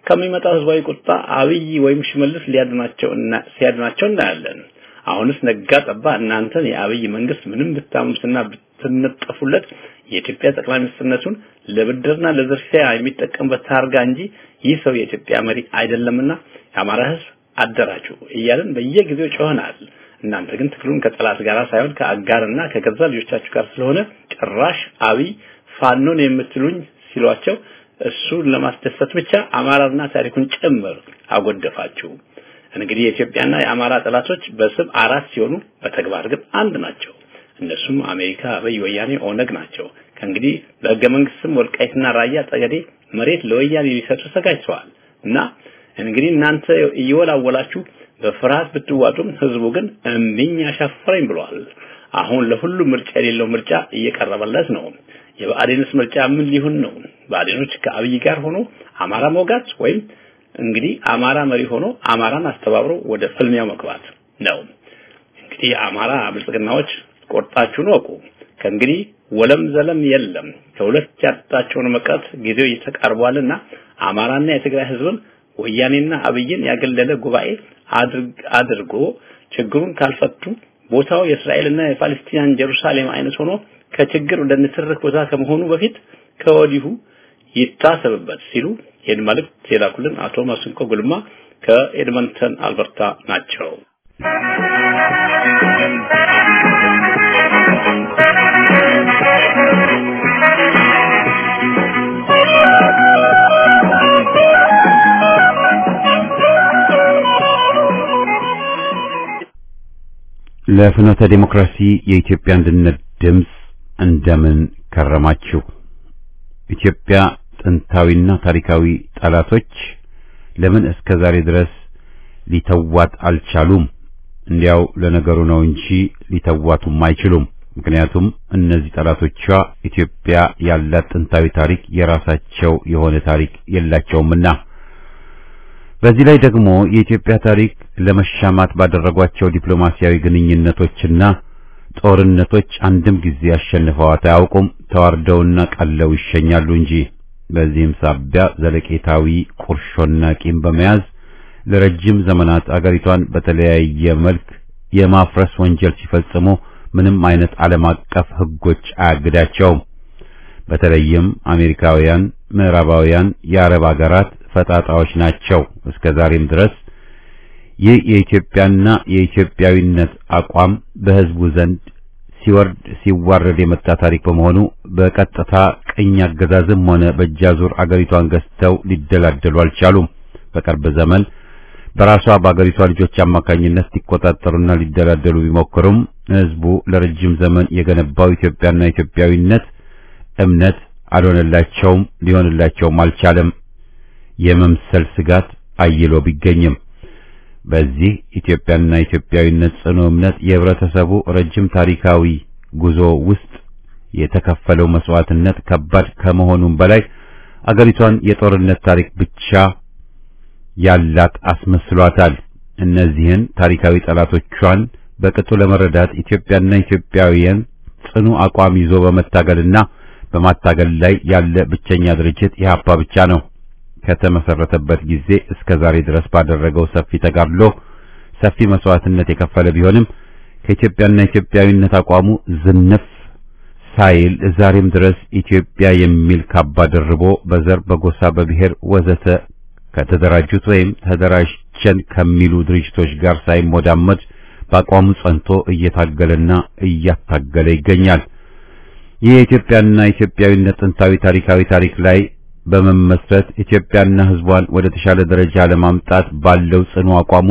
ከሚመጣው ህዝባዊ ቁጣ አብይ ወይም ሽመልስ ሊያድናቸው እና ሲያድናቸው እናያለን። አሁንስ ነጋ ጠባ እናንተን የአብይ መንግስት ምንም ብታምሱና ብትነጠፉለት የኢትዮጵያ ጠቅላይ ሚኒስትርነቱን ለብድርና ለዝርፊያ የሚጠቀምበት ታርጋ እንጂ ይህ ሰው የኢትዮጵያ መሪ አይደለምና የአማራ ህዝብ አደራጁ እያልን በየጊዜው ጮኸናል። እናንተ ግን ትግሉን ከጠላት ጋር ሳይሆን ከአጋርና ከገዛ ልጆቻችሁ ጋር ስለሆነ ጭራሽ አብይ ፋኖን የምትሉኝ ሲሏቸው እሱን ለማስደሰት ብቻ አማራና ታሪኩን ጭምር አጎደፋችሁ። እንግዲህ የኢትዮጵያና የአማራ ጠላቶች በስም አራት ሲሆኑ በተግባር ግን አንድ ናቸው። እነሱም አሜሪካ፣ አብይ፣ ወያኔ፣ ኦነግ ናቸው። ከእንግዲህ በህገ መንግስት ስም ወልቃይትና ራያ ጠገዴ መሬት ለወያኔ ሊሰጡ ተዘጋጅተዋል እና እንግዲህ እናንተ እየወላወላችሁ በፍርሃት ብትዋጡም ህዝቡ ግን እምቢኝ አሻፈረኝ ብሏል። አሁን ለሁሉም ምርጫ የሌለው ምርጫ እየቀረበለት ነው። የብአዴንስ ምርጫ ምን ሊሆን ነው? ብአዴኖች ከአብይ ጋር ሆኖ አማራ መውጋት ወይም እንግዲህ አማራ መሪ ሆኖ አማራን አስተባብሮ ወደ ፍልሚያው መግባት ነው። እንግዲህ አማራ ብልጽግናዎች ቆርጣችሁን ወቁ። ከእንግዲህ ወለም ዘለም የለም። ከሁለት ያጣቸውን መቅረት ጊዜው እየተቃርቧልና አማራና የትግራይ ህዝብን ወያኔና አብይን ያገለለ ጉባኤ አድርጎ ችግሩን ካልፈቱ ቦታው የእስራኤልና የፓለስቲናን ጀሩሳሌም አይነት ሆኖ ከችግር ወደ ንትርክ ቦታ ከመሆኑ በፊት ከወዲሁ ይታሰብበት ሲሉ ይህን መልእክት የላኩልን አቶ ማስንቆ ጉልማ ከኤድመንተን አልበርታ ናቸው። ለፍኖተ ዲሞክራሲ የኢትዮጵያ አንድነት ድምፅ እንደምን ከረማችሁ። ኢትዮጵያ ጥንታዊና ታሪካዊ ጠላቶች ለምን እስከ ዛሬ ድረስ ሊተዋት አልቻሉም? እንዲያው ለነገሩ ነው እንጂ ሊተዋቱም አይችሉም። ምክንያቱም እነዚህ ጠላቶቿ ኢትዮጵያ ያላት ጥንታዊ ታሪክ የራሳቸው የሆነ ታሪክ የላቸውምና። በዚህ ላይ ደግሞ የኢትዮጵያ ታሪክ ለመሻማት ባደረጓቸው ዲፕሎማሲያዊ ግንኙነቶችና ጦርነቶች አንድም ጊዜ አሸንፈዋት አያውቁም። ተዋርደውና ቀለው ይሸኛሉ እንጂ። በዚህም ሳቢያ ዘለቄታዊ ቁርሾና ቂም በመያዝ ለረጅም ዘመናት አገሪቷን በተለያየ መልክ የማፍረስ ወንጀል ሲፈጽሙ ምንም አይነት ዓለም አቀፍ ሕጎች አያግዳቸውም። በተለይም አሜሪካውያን፣ ምዕራባውያን፣ የአረብ አገራት ፈጣጣዎች ናቸው። እስከ ዛሬም ድረስ ይህ የኢትዮጵያና የኢትዮጵያዊነት አቋም በሕዝቡ ዘንድ ሲወርድ ሲዋረድ የመጣ ታሪክ በመሆኑ በቀጥታ ቅኝ አገዛዝም ሆነ በእጃዙር አገሪቷን ገዝተው ሊደላደሉ አልቻሉም። በቅርብ ዘመን በራሷ በአገሪቷ ልጆች አማካኝነት ሊቆጣጠሩና ሊደላደሉ ቢሞክሩም ሕዝቡ ለረጅም ዘመን የገነባው ኢትዮጵያና ኢትዮጵያዊነት እምነት አልሆነላቸውም፣ ሊሆንላቸውም አልቻለም። የመምሰል ስጋት አይሎ ቢገኝም በዚህ ኢትዮጵያና ኢትዮጵያዊነት ጽኑ እምነት የህብረተሰቡ ረጅም ታሪካዊ ጉዞ ውስጥ የተከፈለው መስዋዕትነት ከባድ ከመሆኑም በላይ አገሪቷን የጦርነት ታሪክ ብቻ ያላት አስመስሏታል። እነዚህን ታሪካዊ ጠላቶቿን በቅጡ ለመረዳት ኢትዮጵያና ኢትዮጵያውያን ጽኑ አቋም ይዞ በመታገልና በማታገል ላይ ያለ ብቸኛ ድርጅት ኢህአፓ ብቻ ነው። ከተመሰረተበት ጊዜ እስከ ዛሬ ድረስ ባደረገው ሰፊ ተጋድሎ ሰፊ መስዋዕትነት የከፈለ ቢሆንም ከኢትዮጵያና ኢትዮጵያዊነት አቋሙ ዝንፍ ሳይል ዛሬም ድረስ ኢትዮጵያ የሚል ካባ ደርቦ በዘር፣ በጎሳ፣ በብሔር ወዘተ ከተደራጁት ወይም ተደራጀን ከሚሉ ድርጅቶች ጋር ሳይሞዳመድ በአቋሙ ጸንቶ እየታገለና እያታገለ ይገኛል። ይህ የኢትዮጵያና ኢትዮጵያዊነት ጥንታዊ ታሪካዊ ታሪክ ላይ በመመስረት ኢትዮጵያና ሕዝቧን ወደ ተሻለ ደረጃ ለማምጣት ባለው ጽኑ አቋሙ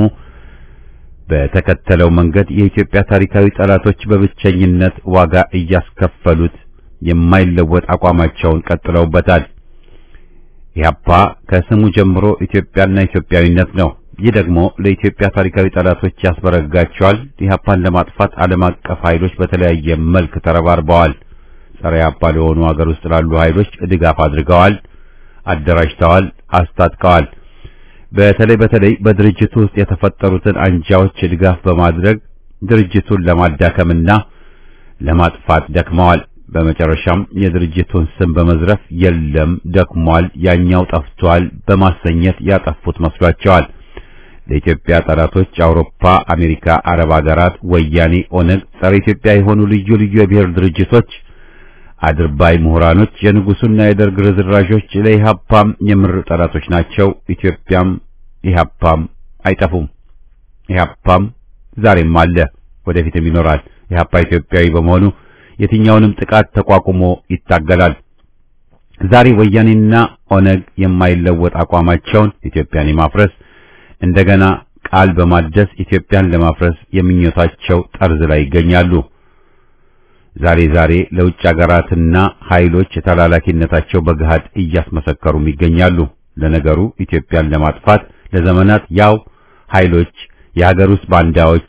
በተከተለው መንገድ የኢትዮጵያ ታሪካዊ ጠላቶች በብቸኝነት ዋጋ እያስከፈሉት የማይለወጥ አቋማቸውን ቀጥለውበታል። ኢህአፓ ከስሙ ጀምሮ ኢትዮጵያና ኢትዮጵያዊነት ነው። ይህ ደግሞ ለኢትዮጵያ ታሪካዊ ጠላቶች ያስበረጋቸዋል። ኢህአፓን ለማጥፋት ዓለም አቀፍ ኃይሎች በተለያየ መልክ ተረባርበዋል። ጸረ ኢህአፓ ለሆኑ ሀገር ውስጥ ላሉ ኃይሎች ድጋፍ አድርገዋል፣ አደራጅተዋል፣ አስታጥቀዋል። በተለይ በተለይ በድርጅቱ ውስጥ የተፈጠሩትን አንጃዎች ድጋፍ በማድረግ ድርጅቱን ለማዳከምና ለማጥፋት ደክመዋል። በመጨረሻም የድርጅቱን ስም በመዝረፍ የለም ደክሟል፣ ያኛው ጠፍቷል በማሰኘት ያጠፉት መስሏቸዋል። ለኢትዮጵያ ጠላቶች አውሮፓ፣ አሜሪካ፣ አረብ ሀገራት፣ ወያኔ፣ ኦነግ፣ ጸረ ኢትዮጵያ የሆኑ ልዩ ልዩ የብሔር ድርጅቶች፣ አድርባይ ምሁራኖች፣ የንጉሱና የደርግ ርዝራዦች ለኢህአፓም የምር ጠላቶች ናቸው። ኢትዮጵያም ኢህአፓም አይጠፉም። ኢህአፓም ዛሬም አለ፣ ወደፊትም ይኖራል። ኢህአፓ ኢትዮጵያዊ በመሆኑ የትኛውንም ጥቃት ተቋቁሞ ይታገላል። ዛሬ ወያኔና ኦነግ የማይለወጥ አቋማቸውን ኢትዮጵያን የማፍረስ እንደገና ቃል በማደስ ኢትዮጵያን ለማፍረስ የሚኞታቸው ጠርዝ ላይ ይገኛሉ። ዛሬ ዛሬ ለውጭ ሀገራትና ኃይሎች ተላላኪነታቸው በገሃድ እያስመሰከሩም ይገኛሉ። ለነገሩ ኢትዮጵያን ለማጥፋት ለዘመናት ያው ኃይሎች የሀገር ውስጥ ባንዳዎች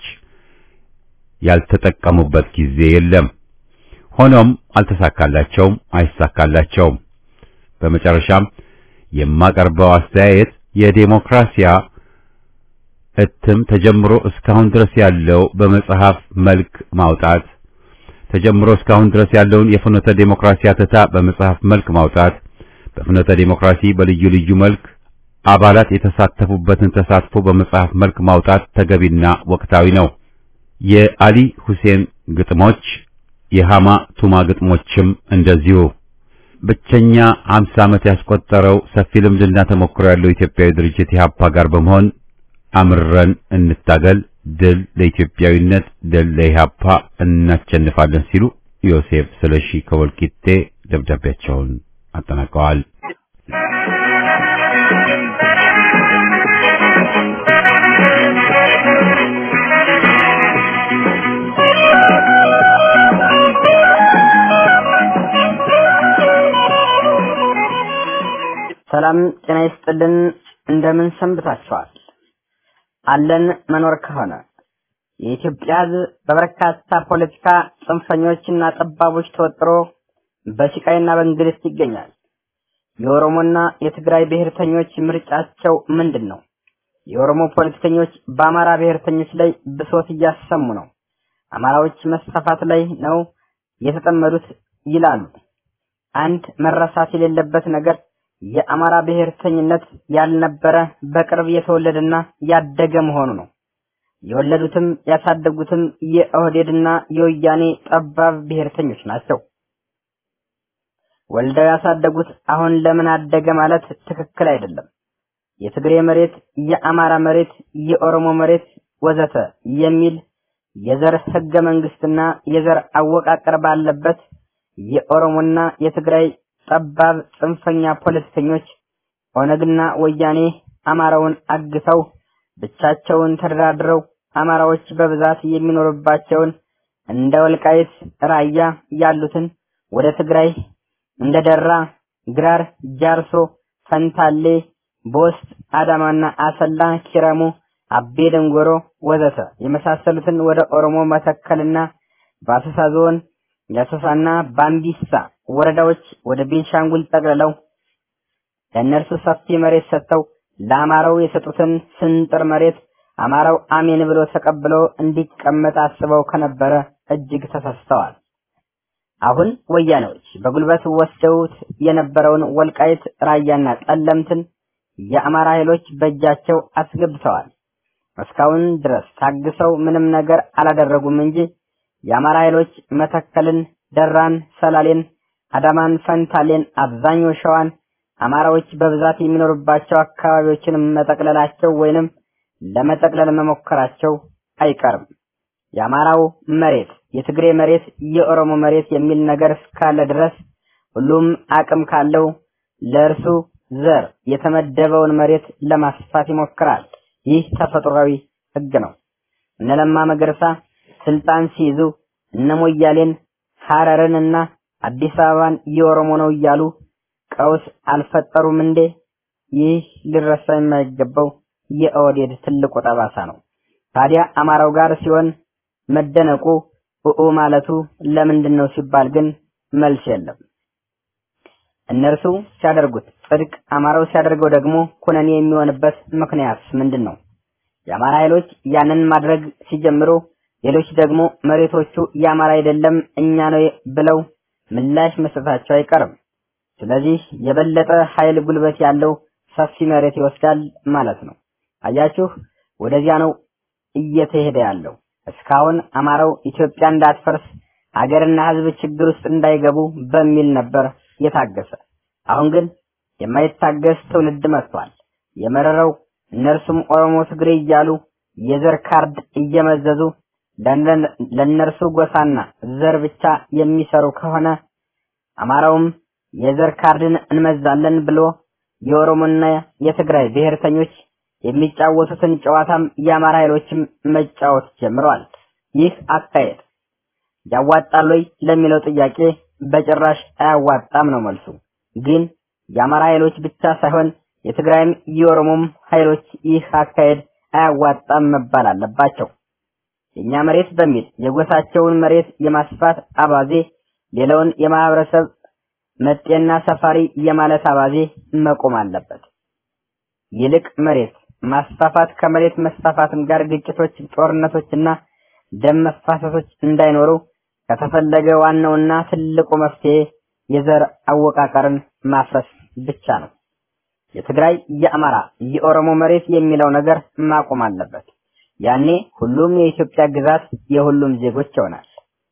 ያልተጠቀሙበት ጊዜ የለም። ሆኖም አልተሳካላቸውም፣ አይሳካላቸውም። በመጨረሻም የማቀርበው አስተያየት የዴሞክራሲያ እትም ተጀምሮ እስካሁን ድረስ ያለው በመጽሐፍ መልክ ማውጣት ተጀምሮ እስካሁን ድረስ ያለውን የፍኖተ ዴሞክራሲ አተታ በመጽሐፍ መልክ ማውጣት በፍኖተ ዴሞክራሲ በልዩ ልዩ መልክ አባላት የተሳተፉበትን ተሳትፎ በመጽሐፍ መልክ ማውጣት ተገቢና ወቅታዊ ነው። የአሊ ሁሴን ግጥሞች የሃማ ቱማ ግጥሞችም እንደዚሁ ብቸኛ 50 ዓመት ያስቆጠረው ሰፊ ልምድና ተሞክሮ ያለው ኢትዮጵያዊ ድርጅት ኢህአፓ ጋር በመሆን አምረን እንታገል፣ ድል ለኢትዮጵያዊነት፣ ድል ለኢህአፓ፣ እናሸንፋለን ሲሉ ዮሴፍ ስለሺ ከወልቂጤ ደብዳቤያቸውን አጠናቀዋል። ሰላም ጤና ይስጥልን። እንደምን ሰንብታችኋል? አለን መኖር ከሆነ የኢትዮጵያ ሕዝብ በበርካታ ፖለቲካ ጽንፈኞችና ጠባቦች ተወጥሮ በስቃይና በእንግልት ይገኛል። የኦሮሞና የትግራይ ብሔርተኞች ምርጫቸው ምንድን ነው? የኦሮሞ ፖለቲከኞች በአማራ ብሔርተኞች ላይ ብሶት እያሰሙ ነው። አማራዎች መስፋፋት ላይ ነው የተጠመዱት ይላሉ። አንድ መረሳት የሌለበት ነገር የአማራ ብሔርተኝነት ያልነበረ በቅርብ የተወለደና ያደገ መሆኑ ነው። የወለዱትም ያሳደጉትም የኦህዴድና የወያኔ ጠባብ ብሔርተኞች ናቸው። ወልደው ያሳደጉት አሁን ለምን አደገ ማለት ትክክል አይደለም። የትግሬ መሬት፣ የአማራ መሬት፣ የኦሮሞ መሬት ወዘተ የሚል የዘር ህገ መንግስትና የዘር አወቃቀር ባለበት የኦሮሞና የትግራይ ጠባብ ጽንፈኛ ፖለቲከኞች ኦነግና ወያኔ አማራውን አግተው ብቻቸውን ተደራድረው አማራዎች በብዛት የሚኖርባቸውን እንደ ወልቃይት፣ ራያ ያሉትን ወደ ትግራይ እንደ ደራ፣ ግራር፣ ጃርሶ፣ ፈንታሌ፣ ቦስት፣ አዳማና አሰላ፣ ኪረሙ፣ አቤ ደንጎሮ ወዘተ የመሳሰሉትን ወደ ኦሮሞ መተከልና በአሰሳ ዞን የአሶሳና ባምቢሳ ወረዳዎች ወደ ቤንሻንጉል ጠቅልለው ለእነርሱ ሰፊ መሬት ሰጥተው ለአማራው የሰጡትን ስንጥር መሬት አማራው አሜን ብሎ ተቀብሎ እንዲቀመጥ አስበው ከነበረ እጅግ ተሳስተዋል። አሁን ወያኔዎች በጉልበት ወስደውት የነበረውን ወልቃይት ራያና ጠለምትን የአማራ ኃይሎች በእጃቸው አስገብተዋል። እስካሁን ድረስ ታግሰው ምንም ነገር አላደረጉም እንጂ የአማራ ኃይሎች መተከልን፣ ደራን፣ ሰላሌን፣ አዳማን፣ ፈንታሌን፣ አብዛኛው ሸዋን አማራዎች በብዛት የሚኖሩባቸው አካባቢዎችን መጠቅለላቸው ወይንም ለመጠቅለል መሞከራቸው አይቀርም። የአማራው መሬት፣ የትግሬ መሬት፣ የኦሮሞ መሬት የሚል ነገር እስካለ ድረስ ሁሉም አቅም ካለው ለእርሱ ዘር የተመደበውን መሬት ለማስፋት ይሞክራል። ይህ ተፈጥሯዊ ሕግ ነው። እነ ለማ መገርሳ ስልጣን ሲይዙ እነ ሞያሌን ሐረርን እና አዲስ አበባን የኦሮሞ ነው እያሉ ቀውስ አልፈጠሩም እንዴ? ይህ ሊረሳ የማይገባው የኦህዴድ ትልቁ ጠባሳ ነው። ታዲያ አማራው ጋር ሲሆን መደነቁ ኡኡ ማለቱ ለምንድን ነው ሲባል ግን መልስ የለም። እነርሱ ሲያደርጉት ጽድቅ፣ አማራው ሲያደርገው ደግሞ ኩነኔ የሚሆንበት ምክንያት ምንድን ነው? የአማራ ኃይሎች ያንን ማድረግ ሲጀምሩ ሌሎች ደግሞ መሬቶቹ የአማራ አይደለም እኛ ነው ብለው ምላሽ መስጠታቸው አይቀርም። ስለዚህ የበለጠ ኃይል ጉልበት ያለው ሰፊ መሬት ይወስዳል ማለት ነው። አያችሁ፣ ወደዚያ ነው እየተሄደ ያለው። እስካሁን አማራው ኢትዮጵያ እንዳትፈርስ ሀገርና ሕዝብ ችግር ውስጥ እንዳይገቡ በሚል ነበር የታገሰ። አሁን ግን የማይታገስ ትውልድ መጥቷል። የመረረው እነርሱም ኦሮሞ፣ ትግሬ እያሉ የዘር ካርድ እየመዘዙ ለእነርሱ ጎሳና ዘር ብቻ የሚሰሩ ከሆነ አማራውም የዘር ካርድን እንመዛለን ብሎ የኦሮሞና የትግራይ ብሔርተኞች የሚጫወቱትን ጨዋታም የአማራ ኃይሎችም መጫወት ጀምረዋል። ይህ አካሄድ ያዋጣል ወይ ለሚለው ጥያቄ በጭራሽ አያዋጣም ነው መልሱ። ግን የአማራ ኃይሎች ብቻ ሳይሆን የትግራይም የኦሮሞም ኃይሎች ይህ አካሄድ አያዋጣም መባል አለባቸው። የኛ መሬት በሚል የጎሳቸውን መሬት የማስፋት አባዜ ሌላውን የማህበረሰብ መጤና ሰፋሪ የማለት አባዜ መቆም አለበት። ይልቅ መሬት ማስፋፋት ከመሬት መስፋፋትም ጋር ግጭቶች፣ ጦርነቶችና ደም መፋሰሶች እንዳይኖሩ ከተፈለገ ዋናውና ትልቁ መፍትሄ የዘር አወቃቀርን ማፍረስ ብቻ ነው። የትግራይ፣ የአማራ፣ የኦሮሞ መሬት የሚለው ነገር ማቆም አለበት። ያኔ ሁሉም የኢትዮጵያ ግዛት የሁሉም ዜጎች ይሆናል።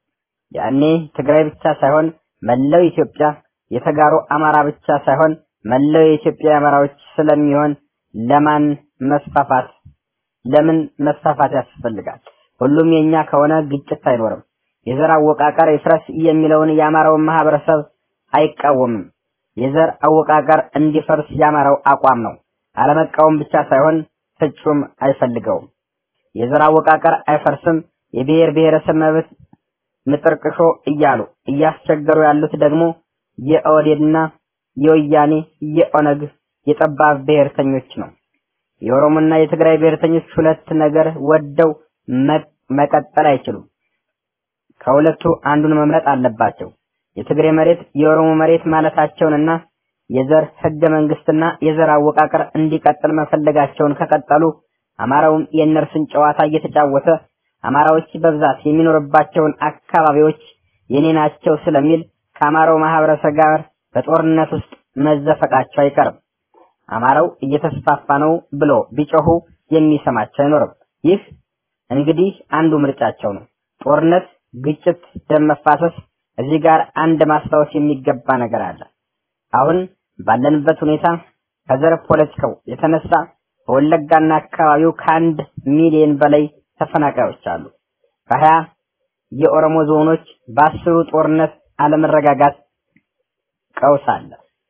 ያኔ ትግራይ ብቻ ሳይሆን መላው ኢትዮጵያ የተጋሩ አማራ ብቻ ሳይሆን መላው የኢትዮጵያ አማራዎች ስለሚሆን ለማን መስፋፋት ለምን መስፋፋት ያስፈልጋል? ሁሉም የኛ ከሆነ ግጭት አይኖርም። የዘር አወቃቀር ይፍረስ የሚለውን የአማራውን ማህበረሰብ አይቃወምም። የዘር አወቃቀር እንዲፈርስ የአማራው አቋም ነው። አለመቃወም ብቻ ሳይሆን ፍጹም አይፈልገውም። የዘር አወቃቀር አይፈርስም፣ የብሔር ብሔረሰብ መብት ምጥርቅሾ እያሉ እያስቸገሩ ያሉት ደግሞ የኦህዴድና የወያኔ የኦነግ የጠባብ ብሔርተኞች ነው። የኦሮሞና የትግራይ ብሔርተኞች ሁለት ነገር ወደው መቀጠል አይችሉም። ከሁለቱ አንዱን መምረጥ አለባቸው። የትግሬ መሬት የኦሮሞ መሬት ማለታቸውንና የዘር ህገ መንግስትና የዘር አወቃቀር እንዲቀጥል መፈለጋቸውን ከቀጠሉ አማራውም የእነርሱን ጨዋታ እየተጫወተ አማራዎች በብዛት የሚኖርባቸውን አካባቢዎች የኔ ናቸው ስለሚል ከአማራው ማህበረሰብ ጋር በጦርነት ውስጥ መዘፈቃቸው አይቀርም። አማራው እየተስፋፋ ነው ብሎ ቢጮሁ የሚሰማቸው አይኖርም። ይህ እንግዲህ አንዱ ምርጫቸው ነው። ጦርነት፣ ግጭት፣ ደም መፋሰስ። እዚህ ጋር አንድ ማስታወስ የሚገባ ነገር አለ። አሁን ባለንበት ሁኔታ ከዘር ፖለቲካው የተነሳ በወለጋና አካባቢው ከአንድ ሚሊዮን በላይ ተፈናቃዮች አሉ። ከሀያ የኦሮሞ ዞኖች በአስሩ ጦርነት አለመረጋጋት ቀውስ አለ።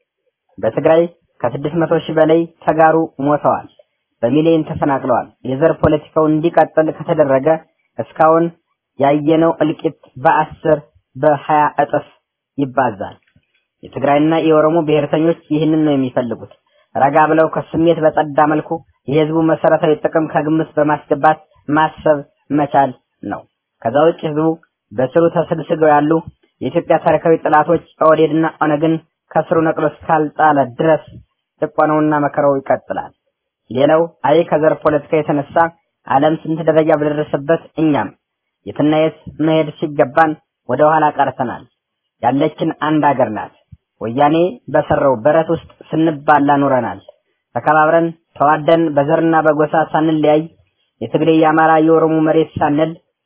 በትግራይ ከስድስት መቶ ሺህ በላይ ተጋሩ ሞተዋል፣ በሚሊዮን ተፈናቅለዋል። የዘር ፖለቲካው እንዲቀጥል ከተደረገ እስካሁን ያየነው እልቂት በአስር በሀያ እጥፍ ይባዛል። የትግራይና የኦሮሞ ብሔርተኞች ይህንን ነው የሚፈልጉት። ረጋ ብለው ከስሜት በጸዳ መልኩ የህዝቡ መሰረታዊ ጥቅም ከግምት በማስገባት ማሰብ መቻል ነው። ከዛ ውጭ ህዝቡ በስሩ ተሰግስገው ያሉ የኢትዮጵያ ታሪካዊ ጠላቶች ኦህዴድና ኦነግን ከስሩ ነቅሎ እስካልጣለ ድረስ ጭቆናውና መከራው ይቀጥላል። ሌላው አይ ከዘር ፖለቲካ የተነሳ ዓለም ስንት ደረጃ በደረሰበት እኛም የትና የት መሄድ ሲገባን ወደ ኋላ ቀርተናል። ያለችን አንድ አገር ናት። ወያኔ በሰራው በረት ውስጥ ስንባላ ኑረናል። ተከባብረን ተዋደን በዘርና በጎሳ ሳንለያይ የትግሬ፣ የአማራ፣ የኦሮሞ መሬት ሳንል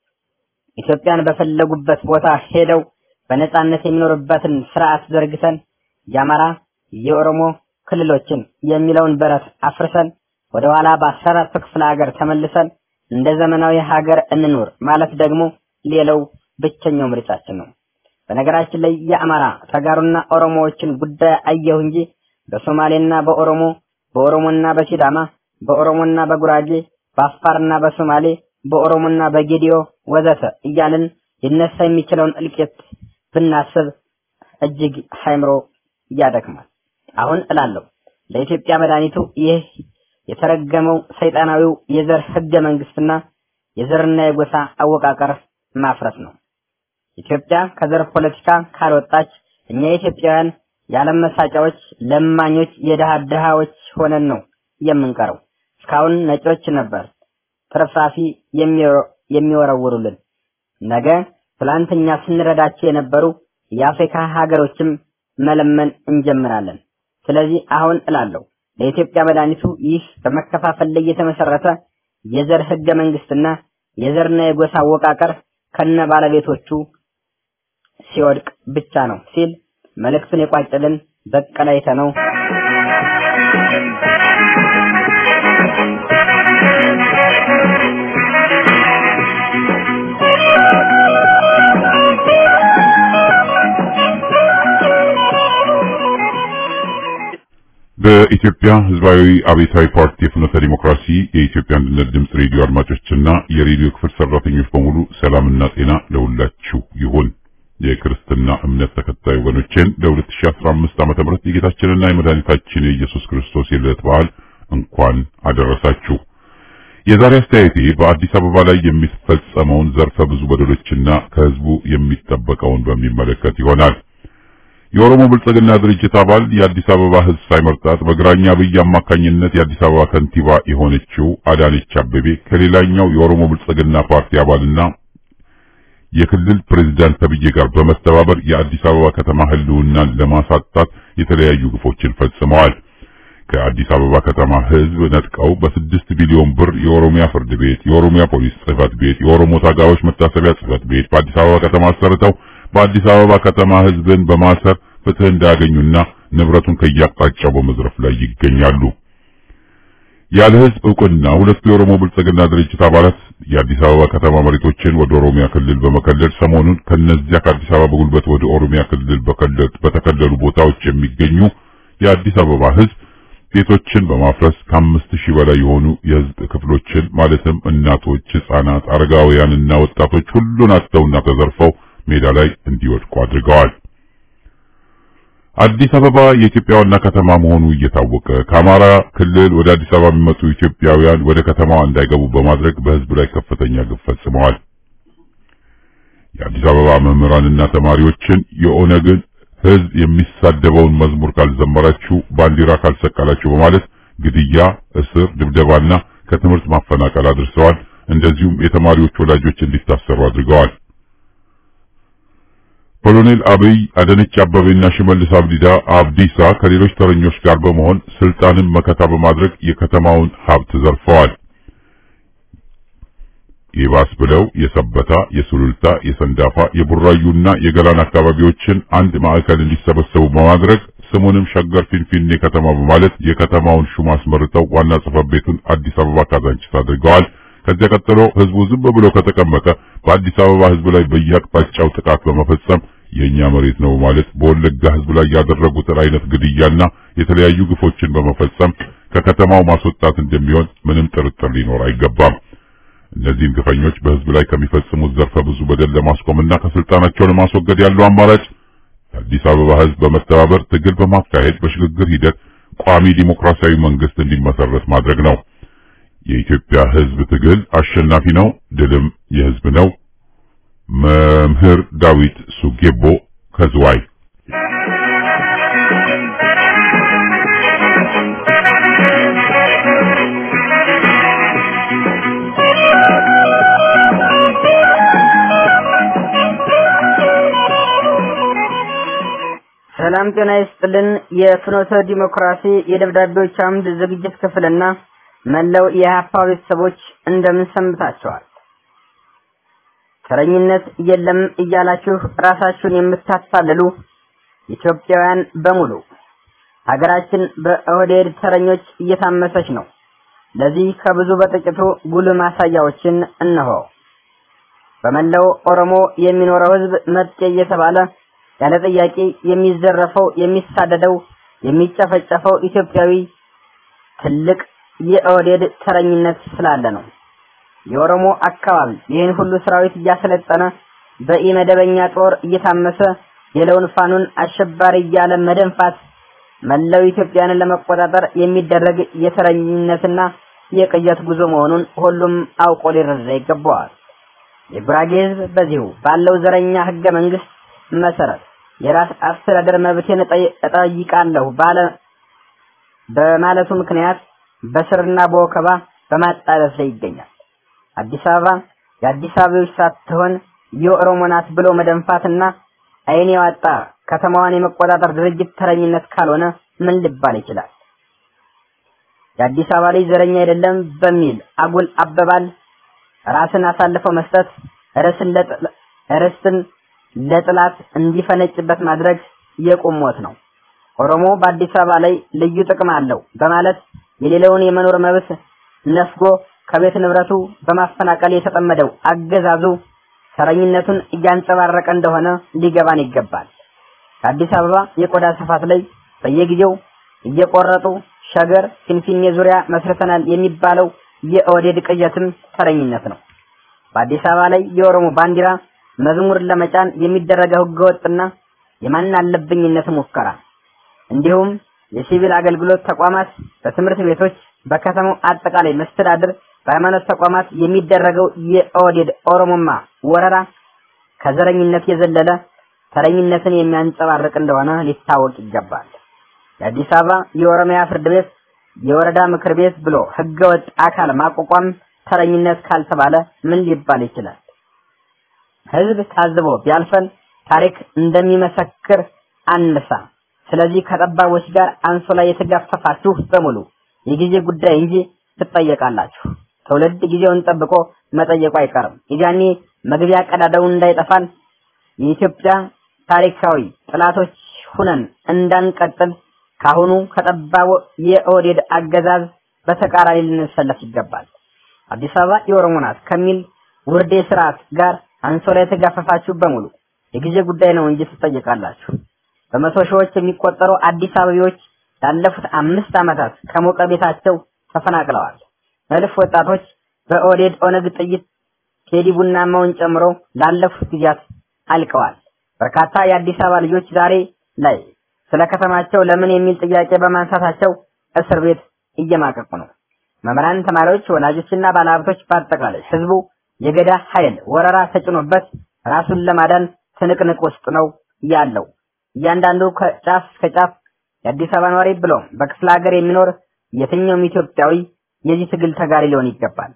ኢትዮጵያን በፈለጉበት ቦታ ሄደው በነጻነት የሚኖርበትን ስርዓት ዘርግተን የአማራ የኦሮሞ ክልሎችን የሚለውን በረት አፍርሰን ወደ ኋላ በአስራ አራቱ ክፍለ ሀገር ተመልሰን እንደ ዘመናዊ ሀገር እንኑር ማለት ደግሞ ሌላው ብቸኛው ምርጫችን ነው። በነገራችን ላይ የአማራ ተጋሩና ኦሮሞዎችን ጉዳይ አየሁ እንጂ በሶማሌና በኦሮሞ በኦሮሞና በሲዳማ በኦሮሞና በጉራጌ በአፋርና በሶማሌ በኦሮሞና በጌዲዮ ወዘተ እያልን ሊነሳ የሚችለውን እልቂት ብናስብ እጅግ ሃይምሮ ያደክማል። አሁን እላለሁ ለኢትዮጵያ መድኃኒቱ ይህ የተረገመው ሰይጣናዊው የዘር ህገ መንግስትና የዘርና የጎሳ አወቃቀር ማፍረስ ነው። ኢትዮጵያ ከዘር ፖለቲካ ካልወጣች እኛ ኢትዮጵያውያን የዓለም መሳቂያዎች፣ ለማኞች፣ የድሃ ድሃዎች ሆነን ነው የምንቀረው። እስካሁን ነጮች ነበር ትርፍራፊ የሚወረውሩልን። ነገ ትላንተኛ ስንረዳቸው የነበሩ የአፍሪካ ሀገሮችም መለመን እንጀምራለን። ስለዚህ አሁን እላለሁ ለኢትዮጵያ መድኃኒቱ ይህ በመከፋፈል ላይ የተመሰረተ የዘር ህገ መንግስትና የዘርና የጎሳ አወቃቀር ከነ ባለቤቶቹ ሲወድቅ ብቻ ነው ሲል መልእክቱን የቋጨልን በቀለ ነው። በኢትዮጵያ ህዝባዊ አብዮታዊ ፓርቲ የፍኖተ ዲሞክራሲ የኢትዮጵያ አንድነት ድምፅ ሬዲዮ አድማጮችና የሬዲዮ ክፍል ሰራተኞች በሙሉ ሰላምና ጤና ለሁላችሁ ይሁን። የክርስትና እምነት ተከታይ ወገኖቼን ለ2015 ዓመተ ምህረት የጌታችንና የመድኃኒታችን የኢየሱስ ክርስቶስ የልደት በዓል እንኳን አደረሳችሁ። የዛሬ አስተያየቴ በአዲስ አበባ ላይ የሚፈጸመውን ዘርፈ ብዙ በደሎችና ከህዝቡ የሚጠበቀውን በሚመለከት ይሆናል። የኦሮሞ ብልጽግና ድርጅት አባል የአዲስ አበባ ህዝብ ሳይመርጣት በግራኛ አብይ አማካኝነት የአዲስ አበባ ከንቲባ የሆነችው አዳነች አቤቤ ከሌላኛው የኦሮሞ ብልጽግና ፓርቲ አባልና የክልል ፕሬዝዳንት ተብዬ ጋር በመተባበር የአዲስ አበባ ከተማ ህልውናን ለማሳጣት የተለያዩ ግፎችን ፈጽመዋል። ከአዲስ አበባ ከተማ ህዝብ ነጥቀው በስድስት ቢሊዮን ብር የኦሮሚያ ፍርድ ቤት፣ የኦሮሚያ ፖሊስ ጽህፈት ቤት፣ የኦሮሞ ታጋዮች መታሰቢያ ጽህፈት ቤት በአዲስ አበባ ከተማ አሰርተው በአዲስ አበባ ከተማ ህዝብን በማሰር ፍትህ እንዳያገኙና ንብረቱን ከያቅጣጫው በመዝረፍ ላይ ይገኛሉ። ያለ ህዝብ እውቅና ሁለቱ የኦሮሞ ብልጽግና ድርጅት አባላት የአዲስ አበባ ከተማ መሬቶችን ወደ ኦሮሚያ ክልል በመከለል ሰሞኑን ከነዚያ ከአዲስ አበባ በጉልበት ወደ ኦሮሚያ ክልል በተከለሉ ቦታዎች የሚገኙ የአዲስ አበባ ህዝብ ቤቶችን በማፍረስ ከአምስት ሺህ በላይ የሆኑ የህዝብ ክፍሎችን ማለትም እናቶች፣ ህጻናት፣ አረጋውያንና ወጣቶች ሁሉን አጥተውና ተዘርፈው ሜዳ ላይ እንዲወድቁ አድርገዋል። አዲስ አበባ የኢትዮጵያ ዋና ከተማ መሆኑ እየታወቀ ከአማራ ክልል ወደ አዲስ አበባ የሚመጡ ኢትዮጵያውያን ወደ ከተማዋ እንዳይገቡ በማድረግ በህዝብ ላይ ከፍተኛ ግፍ ፈጽመዋል። የአዲስ አበባ መምህራንና ተማሪዎችን የኦነግን ህዝብ የሚሳደበውን መዝሙር ካልዘመራችሁ፣ ባንዲራ ካልሰቀላችሁ በማለት ግድያ፣ እስር፣ ድብደባና ከትምህርት ማፈናቀል አድርሰዋል። እንደዚሁም የተማሪዎች ወላጆች እንዲታሰሩ አድርገዋል። ኮሎኔል አብይ አዳነች አበቤና ሽመልስ አብዲዳ አብዲሳ ከሌሎች ተረኞች ጋር በመሆን ስልጣንን መከታ በማድረግ የከተማውን ሀብት ዘርፈዋል። ይባስ ብለው የሰበታ፣ የሱሉልታ፣ የሰንዳፋ፣ የቡራዩና የገላን አካባቢዎችን አንድ ማዕከል እንዲሰበሰቡ በማድረግ ስሙንም ሸገር ፊንፊኔ ከተማ በማለት የከተማውን ሹም አስመርጠው ዋና ጽሕፈት ቤቱን አዲስ አበባ ካዛንቺስ አድርገዋል። ከዚያ ቀጥሎ ህዝቡ ዝም ብሎ ከተቀመጠ በአዲስ አበባ ህዝብ ላይ በየአቅጣጫው ጥቃት በመፈጸም የኛ መሬት ነው ማለት በወለጋ ህዝብ ላይ ያደረጉትን አይነት ግድያና የተለያዩ ግፎችን በመፈጸም ከከተማው ማስወጣት እንደሚሆን ምንም ጥርጥር ሊኖር አይገባም። እነዚህን ግፈኞች በህዝብ ላይ ከሚፈጽሙት ዘርፈ ብዙ በደል ለማስቆምና ከስልጣናቸው ለማስወገድ ያለው አማራጭ የአዲስ አበባ ህዝብ በመተባበር ትግል በማካሄድ በሽግግር ሂደት ቋሚ ዲሞክራሲያዊ መንግስት እንዲመሰረት ማድረግ ነው። የኢትዮጵያ ህዝብ ትግል አሸናፊ ነው፣ ድልም የህዝብ ነው። መምህር ዳዊት ሱጌቦ ከዝዋይ ሰላም ጤና ይስጥልን። የፍኖተ ዲሞክራሲ የደብዳቤዎች አምድ ዝግጅት ክፍልና መላው የሀፓ ቤተሰቦች እንደምን ሰንብታችኋል? ተረኝነት የለም እያላችሁ ራሳችሁን የምታታልሉ ኢትዮጵያውያን በሙሉ ሀገራችን በኦህዴድ ተረኞች እየታመሰች ነው። ለዚህ ከብዙ በጥቂቱ ጉልህ ማሳያዎችን እነሆ። በመላው ኦሮሞ የሚኖረው ህዝብ መጤ እየተባለ ያለ ጥያቄ የሚዘረፈው፣ የሚሳደደው፣ የሚጨፈጨፈው ኢትዮጵያዊ ትልቅ የኦህዴድ ተረኝነት ስላለ ነው። የኦሮሞ አካባቢ ይህን ሁሉ ሰራዊት እያሰለጠነ በኢመደበኛ ጦር እየታመሰ የለውን ፋኑን አሸባሪ እያለ መደንፋት መላው ኢትዮጵያንን ለመቆጣጠር የሚደረግ የተረኝነትና የቅየት ጉዞ መሆኑን ሁሉም አውቆ ሊረዳ ይገባዋል። የጉራጌ ህዝብ በዚሁ ባለው ዘረኛ ህገ መንግስት መሰረት የራስ አስተዳደር መብቴን እጠይቃለሁ ባለ በማለቱ ምክንያት በስርና በወከባ በማጣረስ ላይ ይገኛል። አዲስ አበባ የአዲስ አበቦች ሳትሆን የኦሮሞ ናት ብሎ መደንፋትና አይን ያወጣ ከተማዋን የመቆጣጠር ድርጅት ተረኝነት ካልሆነ ምን ሊባል ይችላል? የአዲስ አበባ ልጅ ዘረኛ አይደለም በሚል አጉል አበባል ራስን አሳልፈው መስጠት ርስትን ለጥላት እንዲፈነጭበት ማድረግ የቁም ሞት ነው። ኦሮሞ በአዲስ አበባ ላይ ልዩ ጥቅም አለው በማለት የሌለውን የመኖር መብት ነፍጎ ከቤት ንብረቱ በማፈናቀል የተጠመደው አገዛዙ ተረኝነቱን እያንጸባረቀ እንደሆነ ሊገባን ይገባል። ከአዲስ አበባ የቆዳ ስፋት ላይ በየጊዜው እየቆረጡ ሸገር፣ ፊንፊኔ ዙሪያ መስርተናል የሚባለው የኦህዴድ ቅዠትም ተረኝነት ነው። በአዲስ አበባ ላይ የኦሮሞ ባንዲራ መዝሙር ለመጫን የሚደረገው ህገወጥና የማን አለብኝነት ሙከራ እንዲሁም የሲቪል አገልግሎት ተቋማት፣ በትምህርት ቤቶች፣ በከተማው አጠቃላይ መስተዳድር፣ በሃይማኖት ተቋማት የሚደረገው የኦህዴድ ኦሮሞማ ወረራ ከዘረኝነት የዘለለ ተረኝነትን የሚያንጸባርቅ እንደሆነ ሊታወቅ ይገባል። የአዲስ አበባ የኦሮሚያ ፍርድ ቤት የወረዳ ምክር ቤት ብሎ ህገወጥ አካል ማቋቋም ተረኝነት ካልተባለ ምን ሊባል ይችላል? ህዝብ ታዝቦ ቢያልፈን ታሪክ እንደሚመሰክር አንሳ። ስለዚህ ከጠባቦች ጋር አንሶላ የተጋፈፋችሁ በሙሉ የጊዜ ጉዳይ እንጂ ትጠየቃላችሁ። ትውልድ ጊዜውን ጠብቆ መጠየቁ አይቀርም። የጃኔ መግቢያ ቀዳዳውን እንዳይጠፋን የኢትዮጵያ ታሪካዊ ጥላቶች ሁነን እንዳንቀጥል ካሁኑ ከጠባቡ የኦህዴድ አገዛዝ በተቃራኒ ልንሰለፍ ይገባል። አዲስ አበባ የኦሮሞ ናት ከሚል ውርዴ ስርዓት ጋር አንሶላ የተጋፈፋችሁ በሙሉ የጊዜ ጉዳይ ነው እንጂ ትጠየቃላችሁ። በመቶ ሺዎች የሚቆጠሩ አዲስ አበቤዎች ላለፉት አምስት ዓመታት ከሞቀ ቤታቸው ተፈናቅለዋል። እልፍ ወጣቶች በኦህዴድ ኦነግ ጥይት ቴዲ ቡናማውን ጨምሮ ላለፉት ጊዜያት አልቀዋል። በርካታ የአዲስ አበባ ልጆች ዛሬ ላይ ስለ ከተማቸው ለምን የሚል ጥያቄ በማንሳታቸው እስር ቤት እየማቀቁ ነው። መምህራን፣ ተማሪዎች፣ ወላጆችና ባለሀብቶች በአጠቃላይ ህዝቡ የገዳ ኃይል ወረራ ተጭኖበት ራሱን ለማዳን ትንቅንቅ ውስጥ ነው ያለው። እያንዳንዱ ከጫፍ እስከ ጫፍ የአዲስ አበባ ነዋሪ ብሎም በክፍለ ሀገር የሚኖር የትኛውም ኢትዮጵያዊ የዚህ ትግል ተጋሪ ሊሆን ይገባል።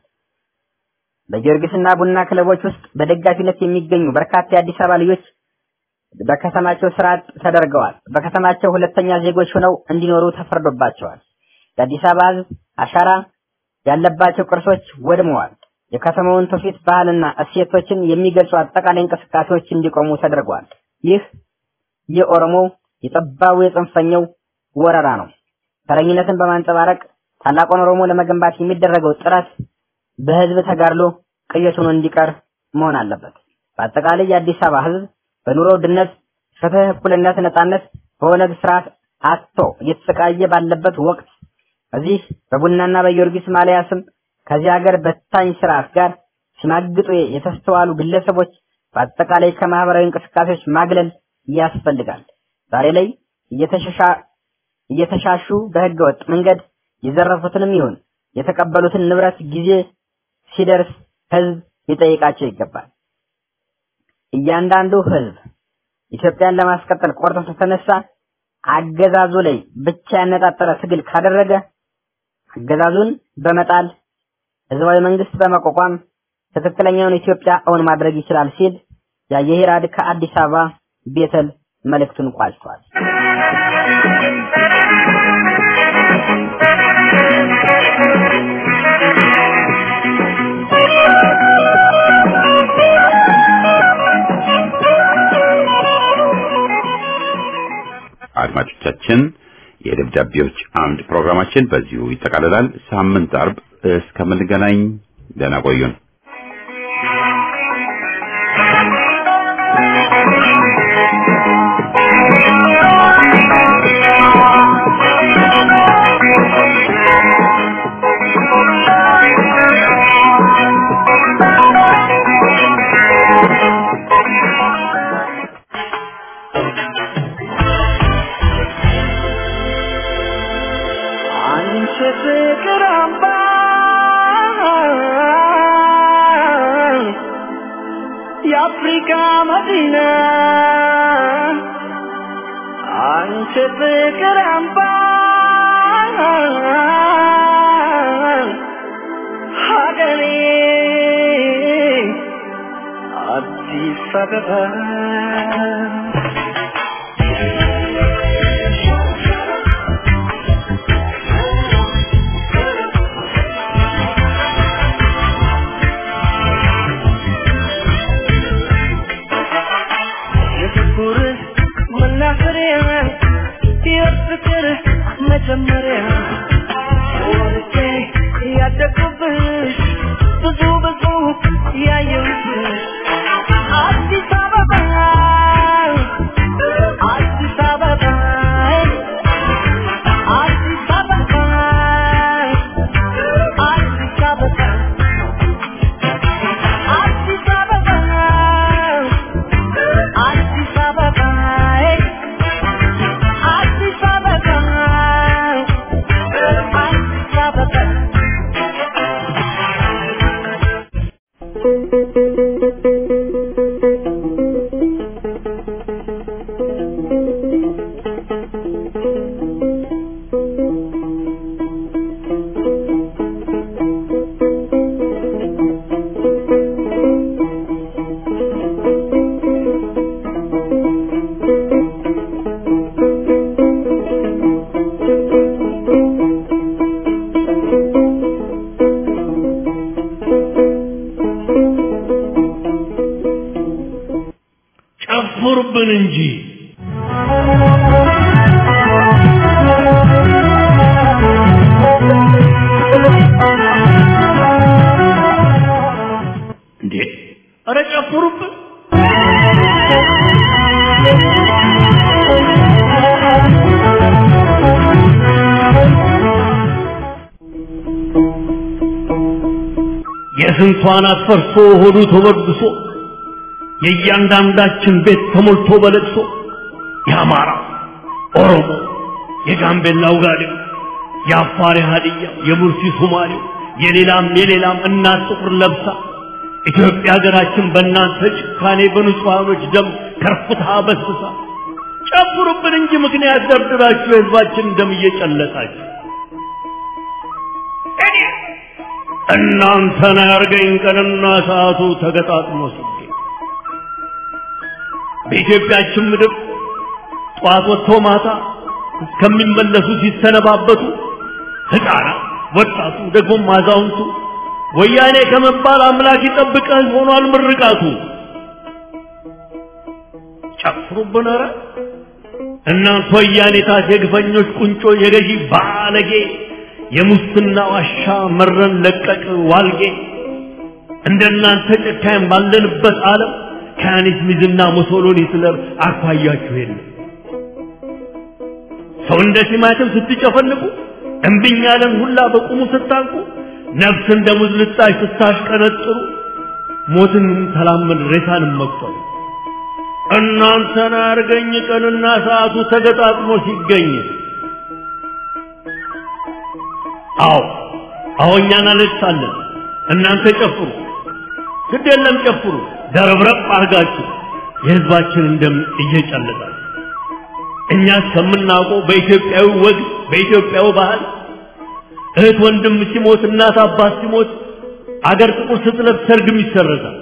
በጊዮርጊስና ቡና ክለቦች ውስጥ በደጋፊነት የሚገኙ በርካታ የአዲስ አበባ ልጆች በከተማቸው ስራ አጥ ተደርገዋል። በከተማቸው ሁለተኛ ዜጎች ሆነው እንዲኖሩ ተፈርዶባቸዋል። የአዲስ አበባ ህዝብ አሻራ ያለባቸው ቅርሶች ወድመዋል። የከተማውን ትውፊት፣ ባህልና እሴቶችን የሚገልጹ አጠቃላይ እንቅስቃሴዎች እንዲቆሙ ተደርገዋል። ይህ የኦሮሞ የጠባቡ የጽንፈኛው ወረራ ነው። ተረኝነትን በማንጸባረቅ ታላቁን ኦሮሞ ለመገንባት የሚደረገው ጥረት በህዝብ ተጋድሎ ቅዠት ሆኖ እንዲቀር መሆን አለበት። በአጠቃላይ የአዲስ አበባ ህዝብ በኑሮ ውድነት፣ ፍትህ፣ እኩልነት፣ ነጻነት በኦነግ ስርዓት አጥቶ እየተሰቃየ ባለበት ወቅት እዚህ በቡናና በጊዮርጊስ ማሊያ ስም ከዚህ ሀገር በታኝ ስርዓት ጋር ሲማግጡ የተስተዋሉ ግለሰቦች በአጠቃላይ ከማህበራዊ እንቅስቃሴዎች ማግለል ያስፈልጋል። ዛሬ ላይ እየተሻሹ በህገ ወጥ መንገድ የዘረፉትንም ይሁን የተቀበሉትን ንብረት ጊዜ ሲደርስ ህዝብ ሊጠይቃቸው ይገባል። እያንዳንዱ ህዝብ ኢትዮጵያን ለማስቀጠል ቆርጦ ከተነሳ አገዛዙ ላይ ብቻ ያነጣጠረ ትግል ካደረገ አገዛዙን በመጣል ህዝባዊ መንግስት በመቋቋም ትክክለኛውን ኢትዮጵያ እውን ማድረግ ይችላል ሲል ያየሂራድ ከአዲስ አበባ ቤተል መልእክቱን ቋጭቷል። አድማጮቻችን የደብዳቤዎች አምድ ፕሮግራማችን በዚሁ ይጠቃልላል። ሳምንት አርብ እስከምንገናኝ ደህና ቆዩን። አንቺ ፍቅር አምባ የአፍሪካ መዲና አንቺ ፍቅር አምባ ሀገሬ አዲስ አበባ የፍቅር መናፈሪያ የፍቅር መጀመሪያ ወርቄ ያደጉብሽ ብዙ ብዙ ያየሁብሽ አዲስ አበባ አዲስ አበባ አዲስ አበባ አዲስ አበባ አዲስ አበባ አዲስ አበባ አዲስ አበባ አዲስ አበባ ጨፍሩብን እንጂ እንዴ! ኧረ ጨፍሩብን! የስንቷን አትፈርሶ ሆዱ ተወድሶ የእያንዳንዳችን ቤት ተሞልቶ በለቅሶ የአማራ ኦሮሞ፣ የጋምቤላ ውጋዴው፣ የአፋር ሀዲያ፣ የሙርሲ ሶማሌው፣ የሌላም የሌላም እናት ጥቁር ለብሳ ኢትዮጵያ ሀገራችን በእናንተ ጭካኔ በንጹሐኖች ደም ከርፍታ በስሳ ጨፍሩብን እንጂ ምክንያት ደርድራችሁ የህዝባችን ደም እየጨለጣችሁ እናንተን ያርገኝ ቀንና ሰዓቱ ተገጣጥሞ ሲገኝ በኢትዮጵያችን ምድር ጠዋት ወጥቶ ማታ እስከሚመለሱ ሲሰነባበቱ ሕፃናት፣ ወጣቱ፣ ደግሞም አዛውንቱ ወያኔ ከመባል አምላክ ይጠብቀህ ሆኗል ምርቃቱ። ጨፍሩብን ኧረ እናንተ ወያኔታት የግፈኞች ቁንጮ የገዢ ባለጌ የሙስና ዋሻ መረን ለቀቅ ዋልጌ እንደናንተ ጨካኝ ባለንበት ዓለም ከያኒት ሚዝና ሙሶሎኒ ሂትለር አኳያችሁ የለም። ሰው እንደ ቲማቲም ስትጨፈልቁ እምቢኝ ያለን ሁላ በቁሙ ስታንቁ ነፍስ እንደ ሙዝ ልጣጭ ስታሽቀነጥሩ ሞትን ተላመን ሬሳንም መቁጠሩ እናንተን አርገኝ ቀንና ሰዓቱ ተገጣጥሞ ሲገኝ አዎ አዎ እኛ እናለቅሳለን እናንተ ጨፍሩ ግድ የለም ጨፍሩ ደረብረብ አርጋችሁ የህዝባችንን ደም እየጨለጣችሁ እኛ እስከምናውቀው በኢትዮጵያዊ ወግ በኢትዮጵያዊ ባህል እህት ወንድም ሲሞት እናት አባት ሲሞት አገር ጥቁር ስትለብስ ሰርግም ይሰረዛል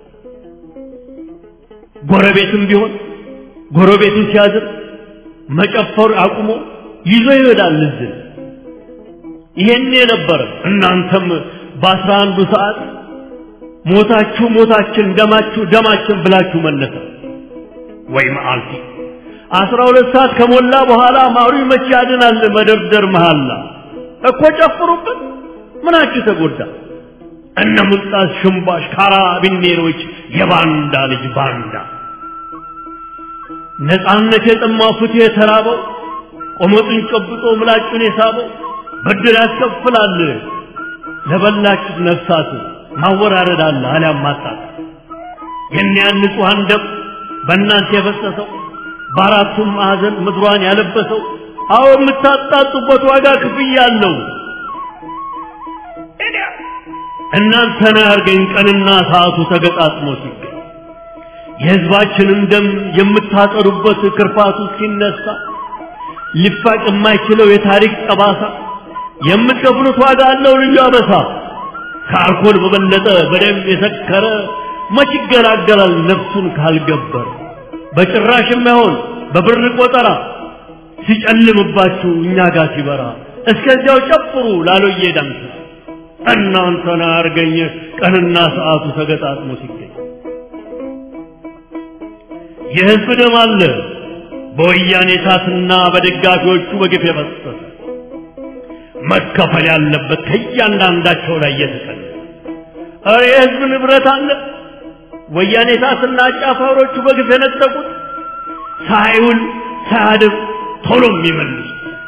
ጎረቤትም ቢሆን ጎረቤቱን ሲያዝር መጨፈር አቁሞ ይዞ ይሄዳል ልዝን ይሄን የነበረ እናንተም በአስራ አንዱ ሰዓት ሞታችሁ ሞታችን ደማችሁ ደማችን ብላችሁ መለሰ ወይ መዓልቲ አስራ ሁለት ሰዓት ከሞላ በኋላ ማሩ መቼ ያድናል መደርደር መሃላ እኮ ጨፍሩበት ምናችሁ ተጎዳ እነ ሙልጣስ ሽምባሽ ካራቢኔሮች የባንዳ ልጅ ባንዳ ነፃነት የጠማው ፍትህ የተራበው ቆመጡን ጨብጦ ምላጩን የሳበው ብድር ያስከፍላል ለበላችሁት ነፍሳት ማወራረድ አለ አሊያም ማጣት የእኒያን ንጹሐን ደም በእናንተ የፈሰሰው በአራቱም ማዕዘን ምድሯን ያለበሰው አዎ የምታጣጡበት ዋጋ ክፍያ አለው እናንተን ያርገኝ ቀንና ሰዓቱ ተገጣጥሞ ሲገኝ የህዝባችንን ደም የምታጠሩበት ክርፋቱ ሲነሳ ሊፋቅ የማይችለው የታሪክ ጠባሳ የምትከፍሉት ዋጋ አለው ልዩ አበሳ ከአልኮል በበለጠ በደም የሰከረ መች ይገላገላል ነፍሱን ካልገበረ በጭራሽ የማይሆን በብር ቆጠራ ሲጨልምባችሁ እኛ ጋር ሲበራ እስከዚያው ጨፍሩ ላሎዬ ዳንስ እናንተን አያርገኝ ቀንና ሰዓቱ ተገጣጥሞ ሲገኝ የህዝብ ደም አለ በወያኔ ታትና በደጋፊዎቹ በግፍ የፈሰሰ መከፈል ያለበት ከእያንዳንዳቸው ላይ እየተቀለ ኧረ የህዝብ ንብረት አለ ወያኔ ታትና አጫፋሪዎቹ በግፍ የነጠቁት ሳይውል ሳያድር ቶሎ የሚመልሱ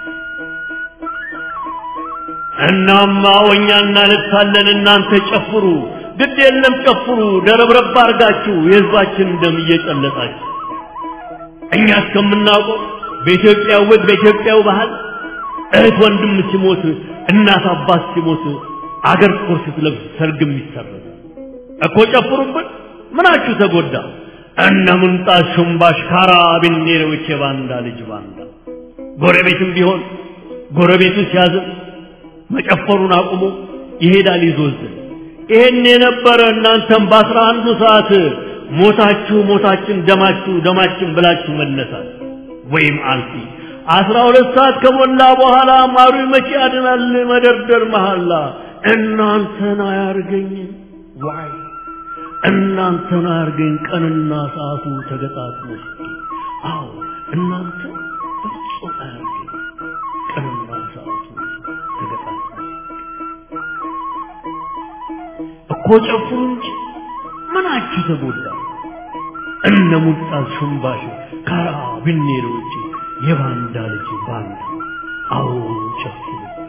እናማ ወኛ እናለቅሳለን እናንተ ጨፍሩ ግድ የለም ጨፍሩ ደረብረብ አርጋችሁ የህዝባችን ደም እየጨለጣችሁ እኛ እስከምናውቀው በኢትዮጵያ ወግ በኢትዮጵያው ባህል እህት ወንድም ሲሞት እናት አባት ሲሞት አገር ጦር ስትለብስ ሰርግም ይሰረዝ እኮ ጨፍሩብን ምናችሁ ተጎዳ እነ ምንጣት ሹምባሽ ካራቢኔሮች የባንዳ ልጅ ባንዳ ጎረቤትም ቢሆን ጎረቤቱ ሲያዝን መጨፈሩን አቁሞ ይሄዳል ይዞዝን ይሄን የነበረ እናንተም በአስራ አንዱ ሰዓት ሞታችሁ ሞታችን ደማችሁ ደማችን ብላችሁ መነሳት ወይም አልፊ አስራ ሁለት ሰዓት ከሞላ በኋላ ማሩ መቼ ያድናል መደርደር መሐላ እናንተን አያርገኝ ዋይ እናንተን አያርገኝ ቀንና ሰዓቱ ተገጣጥሞ አዎ እናንተ ፍጹም አያርገኝ ቀንና ሰዓቱ ተገጣጥሞ እኮ ጨፍሩ እንጂ ምናችሁ ተጎዳ እነ ሙልጣን ሹምባሽ ካራቢኔሮች የባንዳ ልጅ ባንዳ አዎ ጨፍሩ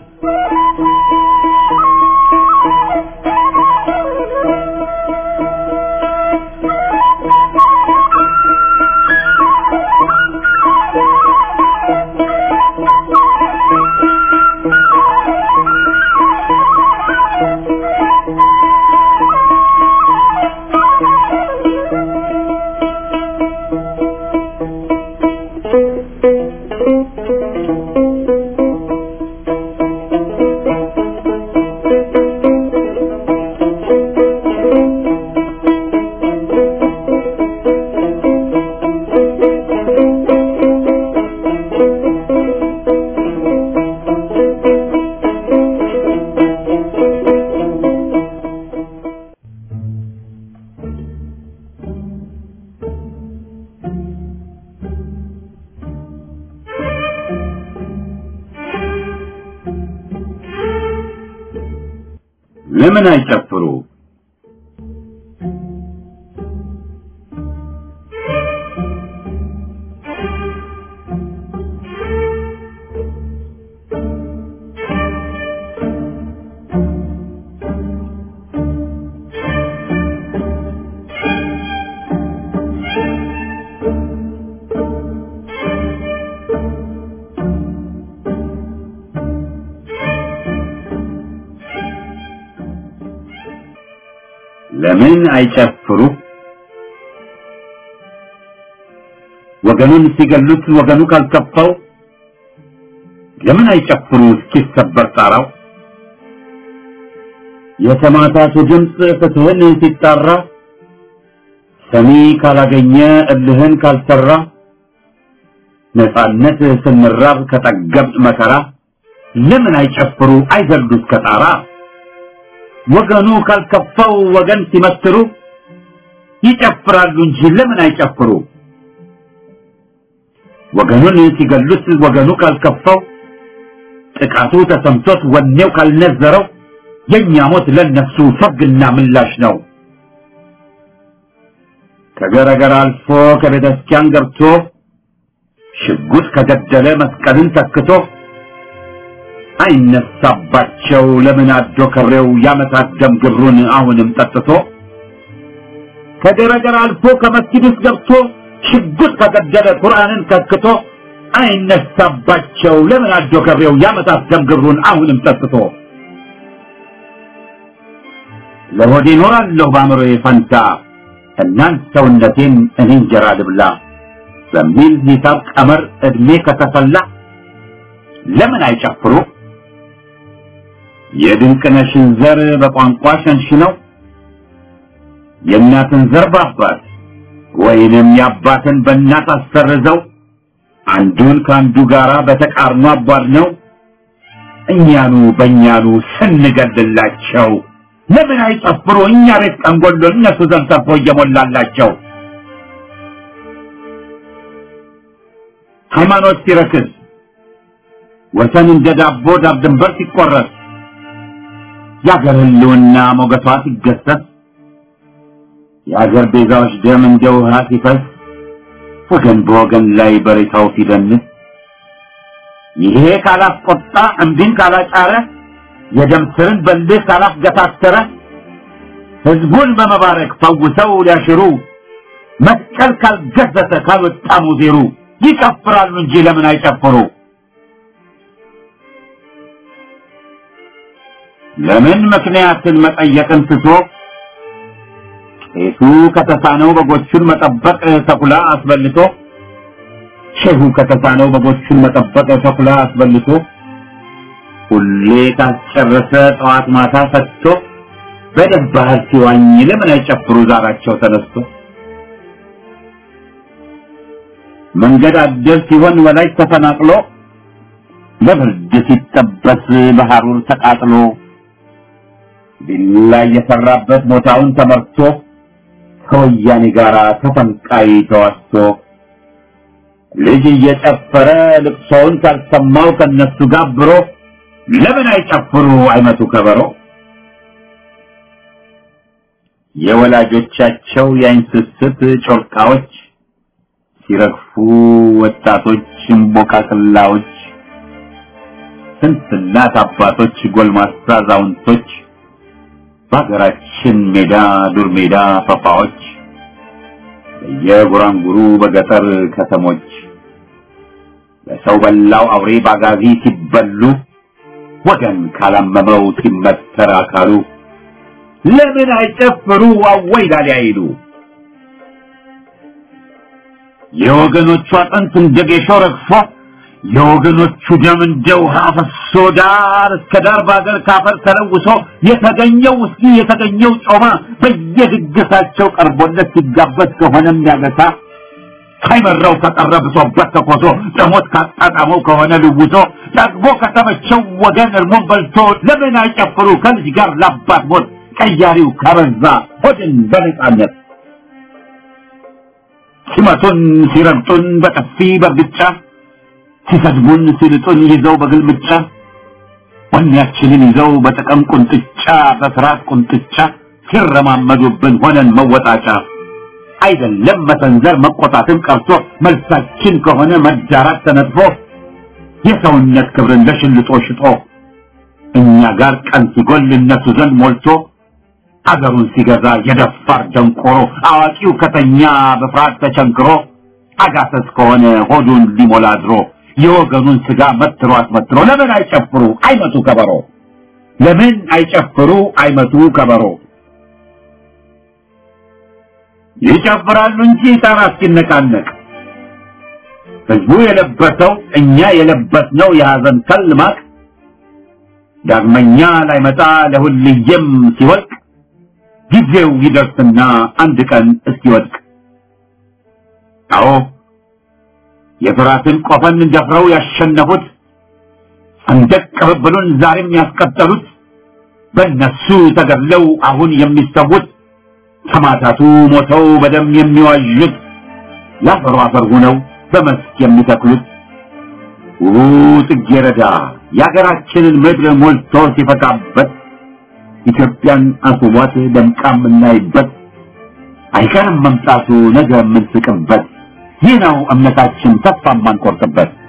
ለምን አይጨፍሩ? ለምን አይጨፍሩ? ወገኑን ሲገሉት ወገኑ ካልከፋው ለምን አይጨፍሩ እስኪሰበር ጣራው? የተማታቱ ድምፅ ፍትህን ሲጣራ ሰሚ ካላገኘ እልህን ካልሰራ ነፃነት ስንራብ ከጠገብጥ መከራ ለምን አይጨፍሩ አይዘሉ እስከ ጣራ? ወገኑ ካልከፋው ወገን ሲመትሩ ይጨፍራሉ እንጂ ለምን አይጨፍሩ? ወገኑን ሲገሉት ወገኑ ካልከፋው ጥቃቱ ተሰምቶት ወኔው ካልነዘረው የእኛ ሞት ለነሱ ሰርግና ምላሽ ነው። ከገረገር አልፎ ከቤተ ክርስቲያን ገብቶ ሽጉጥ ከገደለ መስቀልን ተክቶ አይነሳባቸው ለምን አዶ ከሬው ያመታት ደም ግብሩን አሁንም ጠጥቶ ከገረገር አልፎ ከመስጊድ ውስጥ ገብቶ ሽጉጥ ከገደለ ቁርአንን ከክቶ አይነሳባቸው ለምን አዶ ከሬው ያመታት ደም ግብሩን አሁንም ጠጥቶ ለሆዴ እኖራለሁ በአእምሮዬ ፈንታ እናንት ሰውነቴን እኔ እንጀራ ልብላ በሚል ሂሳብ ቀመር እድሜ ከተሰላ ለምን አይጨፍሩ? የድንቅነሽን ዘር በቋንቋ ሸንሽነው የእናትን ዘር በአባት ወይንም የአባትን በእናት አሰርዘው አንዱን ከአንዱ ጋራ በተቃርኖ አቧድ ነው እኛኑ በእኛኑ ስንገድላቸው ለምን አይጨፍሩ እኛ ቤት ቀንጎሎ እነሱ ዘንድ ተርፎ እየሞላላቸው ሃይማኖት ሲረክስ ወሰን እንደ ዳቦ ዳር ድንበር ሲቆረስ የአገር ህልውና ሞገቷ ሲገሰስ የአገር ቤዛዎች ደም እንደ ውሃ ሲፈስ ወገን በወገን ላይ በሬታው ሲደንስ ይሄ ካላስቆጣ እምቢን ካላጫረ የደም ስርን በልህ ካላስገታተረ ህዝቡን በመባረክ ፈውሰው ሊያሽሩ መስቀል ካልገዘተ ካልወጣ ሙዜሩ ይጨፍራሉ እንጂ ለምን አይጨፍሩ? ለምን ምክንያትን መጠየቅን ትቶ ቄሱ ከተሳነው በጎቹን መጠበቅ ተኩላ አስበልቶ ሼሁ ከተሳነው በጎቹን መጠበቅ ተኩላ አስበልቶ ሁሌ ካስጨረሰ ጠዋት ማታ ፈትቶ በደም ባህር ሲዋኝ ለምን አይጨፍሩ ዛራቸው ተነስቶ መንገድ አደር ሲሆን ወላጅ ተፈናቅሎ ለብርድ ሲጠበስ በሐሩር ተቃጥሎ ቢላ የሰራበት ቦታውን ተመርቶ ከወያኔ ጋር ተፈንቃይ ተዋስቶ ልጅ እየጨፈረ ልቅሶውን ካልሰማው ከነሱ ጋብሮ ለምን አይጨፍሩ አይመቱ ከበሮ የወላጆቻቸው የአይን ስስት ጮርቃዎች ሲረግፉ ወጣቶች እምቦቃቅላዎች ስንት እናት አባቶች ጎልማሳ አዛውንቶች በሀገራችን ሜዳ ዱር ሜዳ ፈፋዎች በየጉራንጉሩ በገጠር ከተሞች በሰው በላው አውሬ ባጋዚ ሲበሉ ወገን ካላመመው ሲመተር አካሉ ለምን አይጨፍሩ አወይ ላሊ አይሉ የወገኖቹ አጥንት እንደ ጌሾ ረግፎ የወገኖቹ ደም እንደ ውሃ ፈሶ ዳር እስከ ዳር በአገር ካፈር ተለውሶ የተገኘው ውስኪ የተገኘው ጮማ በየድግሳቸው ቀርቦለት ሲጋበዝ ከሆነም ያገሳ ሳይመራው ከቀረ ብሶበት ተኮሶ ደሞት ካጣጣመው ከሆነ ልውሶ ጠግቦ ከተመቸው ወገን እርሞን በልቶ ለምን አይጨፍሩ ከልጅ ጋር ላባት ሞት ቀያሪው ካበዛ ሆድን በነጻነት ሲመቱን ሲረግጡን በጥፊ በርግጫ ሲሰድቡን ሲልጡን ይዘው በግልምጫ ወኔያችንን ይዘው በጥቅም ቁንጥጫ በፍርሃት ቁንጥጫ ሲረማመዱብን ሆነን መወጣጫ አይደለም መሰንዘር መቆጣትን ቀርቶ መልሳችን ከሆነ መዳራት ተነጥፎ የሰውነት ክብርን ለሽልጦ ሽጦ እኛ ጋር ቀን ሲጎል እነሱ ዘንድ ሞልቶ አገሩን ሲገዛ የደፋር ደንቆሮ አዋቂው ከተኛ በፍርሃት ተቸንክሮ አጋሰስ ከሆነ ሆዱን ሊሞላ ድሮ የወገኑን ስጋ መትሮ አስመትሮ ለምን አይጨፍሩ አይመቱ ከበሮ ለምን አይጨፍሩ አይመቱ ከበሮ ይጨፍራሉ እንጂ ጣራ እስኪነቃነቅ ህዝቡ የለበሰው እኛ የለበስነው የሐዘን ከል ማቅ ዳግመኛ ላይመጣ ለሁልየም ሲወልቅ ጊዜው ይደርስና አንድ ቀን እስኪወድቅ አዎ የፍራትን ቆፈን ደፍረው ያሸነፉት ሰንደቅ ቅብብሉን ዛሬም ያስቀጠሉት በእነሱ ተገድለው አሁን የሚሰዉት ሰማዕታቱ ሞተው በደም የሚዋዡት ለአፈሩ አፈር ሆነው በመስክ የሚተክሉት ውቡ ጽጌረዳ የአገራችንን ምድር ሞልቶ ሲፈካበት ኢትዮጵያን አስቧት ደምቃ የምናይበት አይቀርም መምጣቱ ነገ የምንስቅበት ይህ ነው እምነታችን ተስፋ የማንቆርጥበት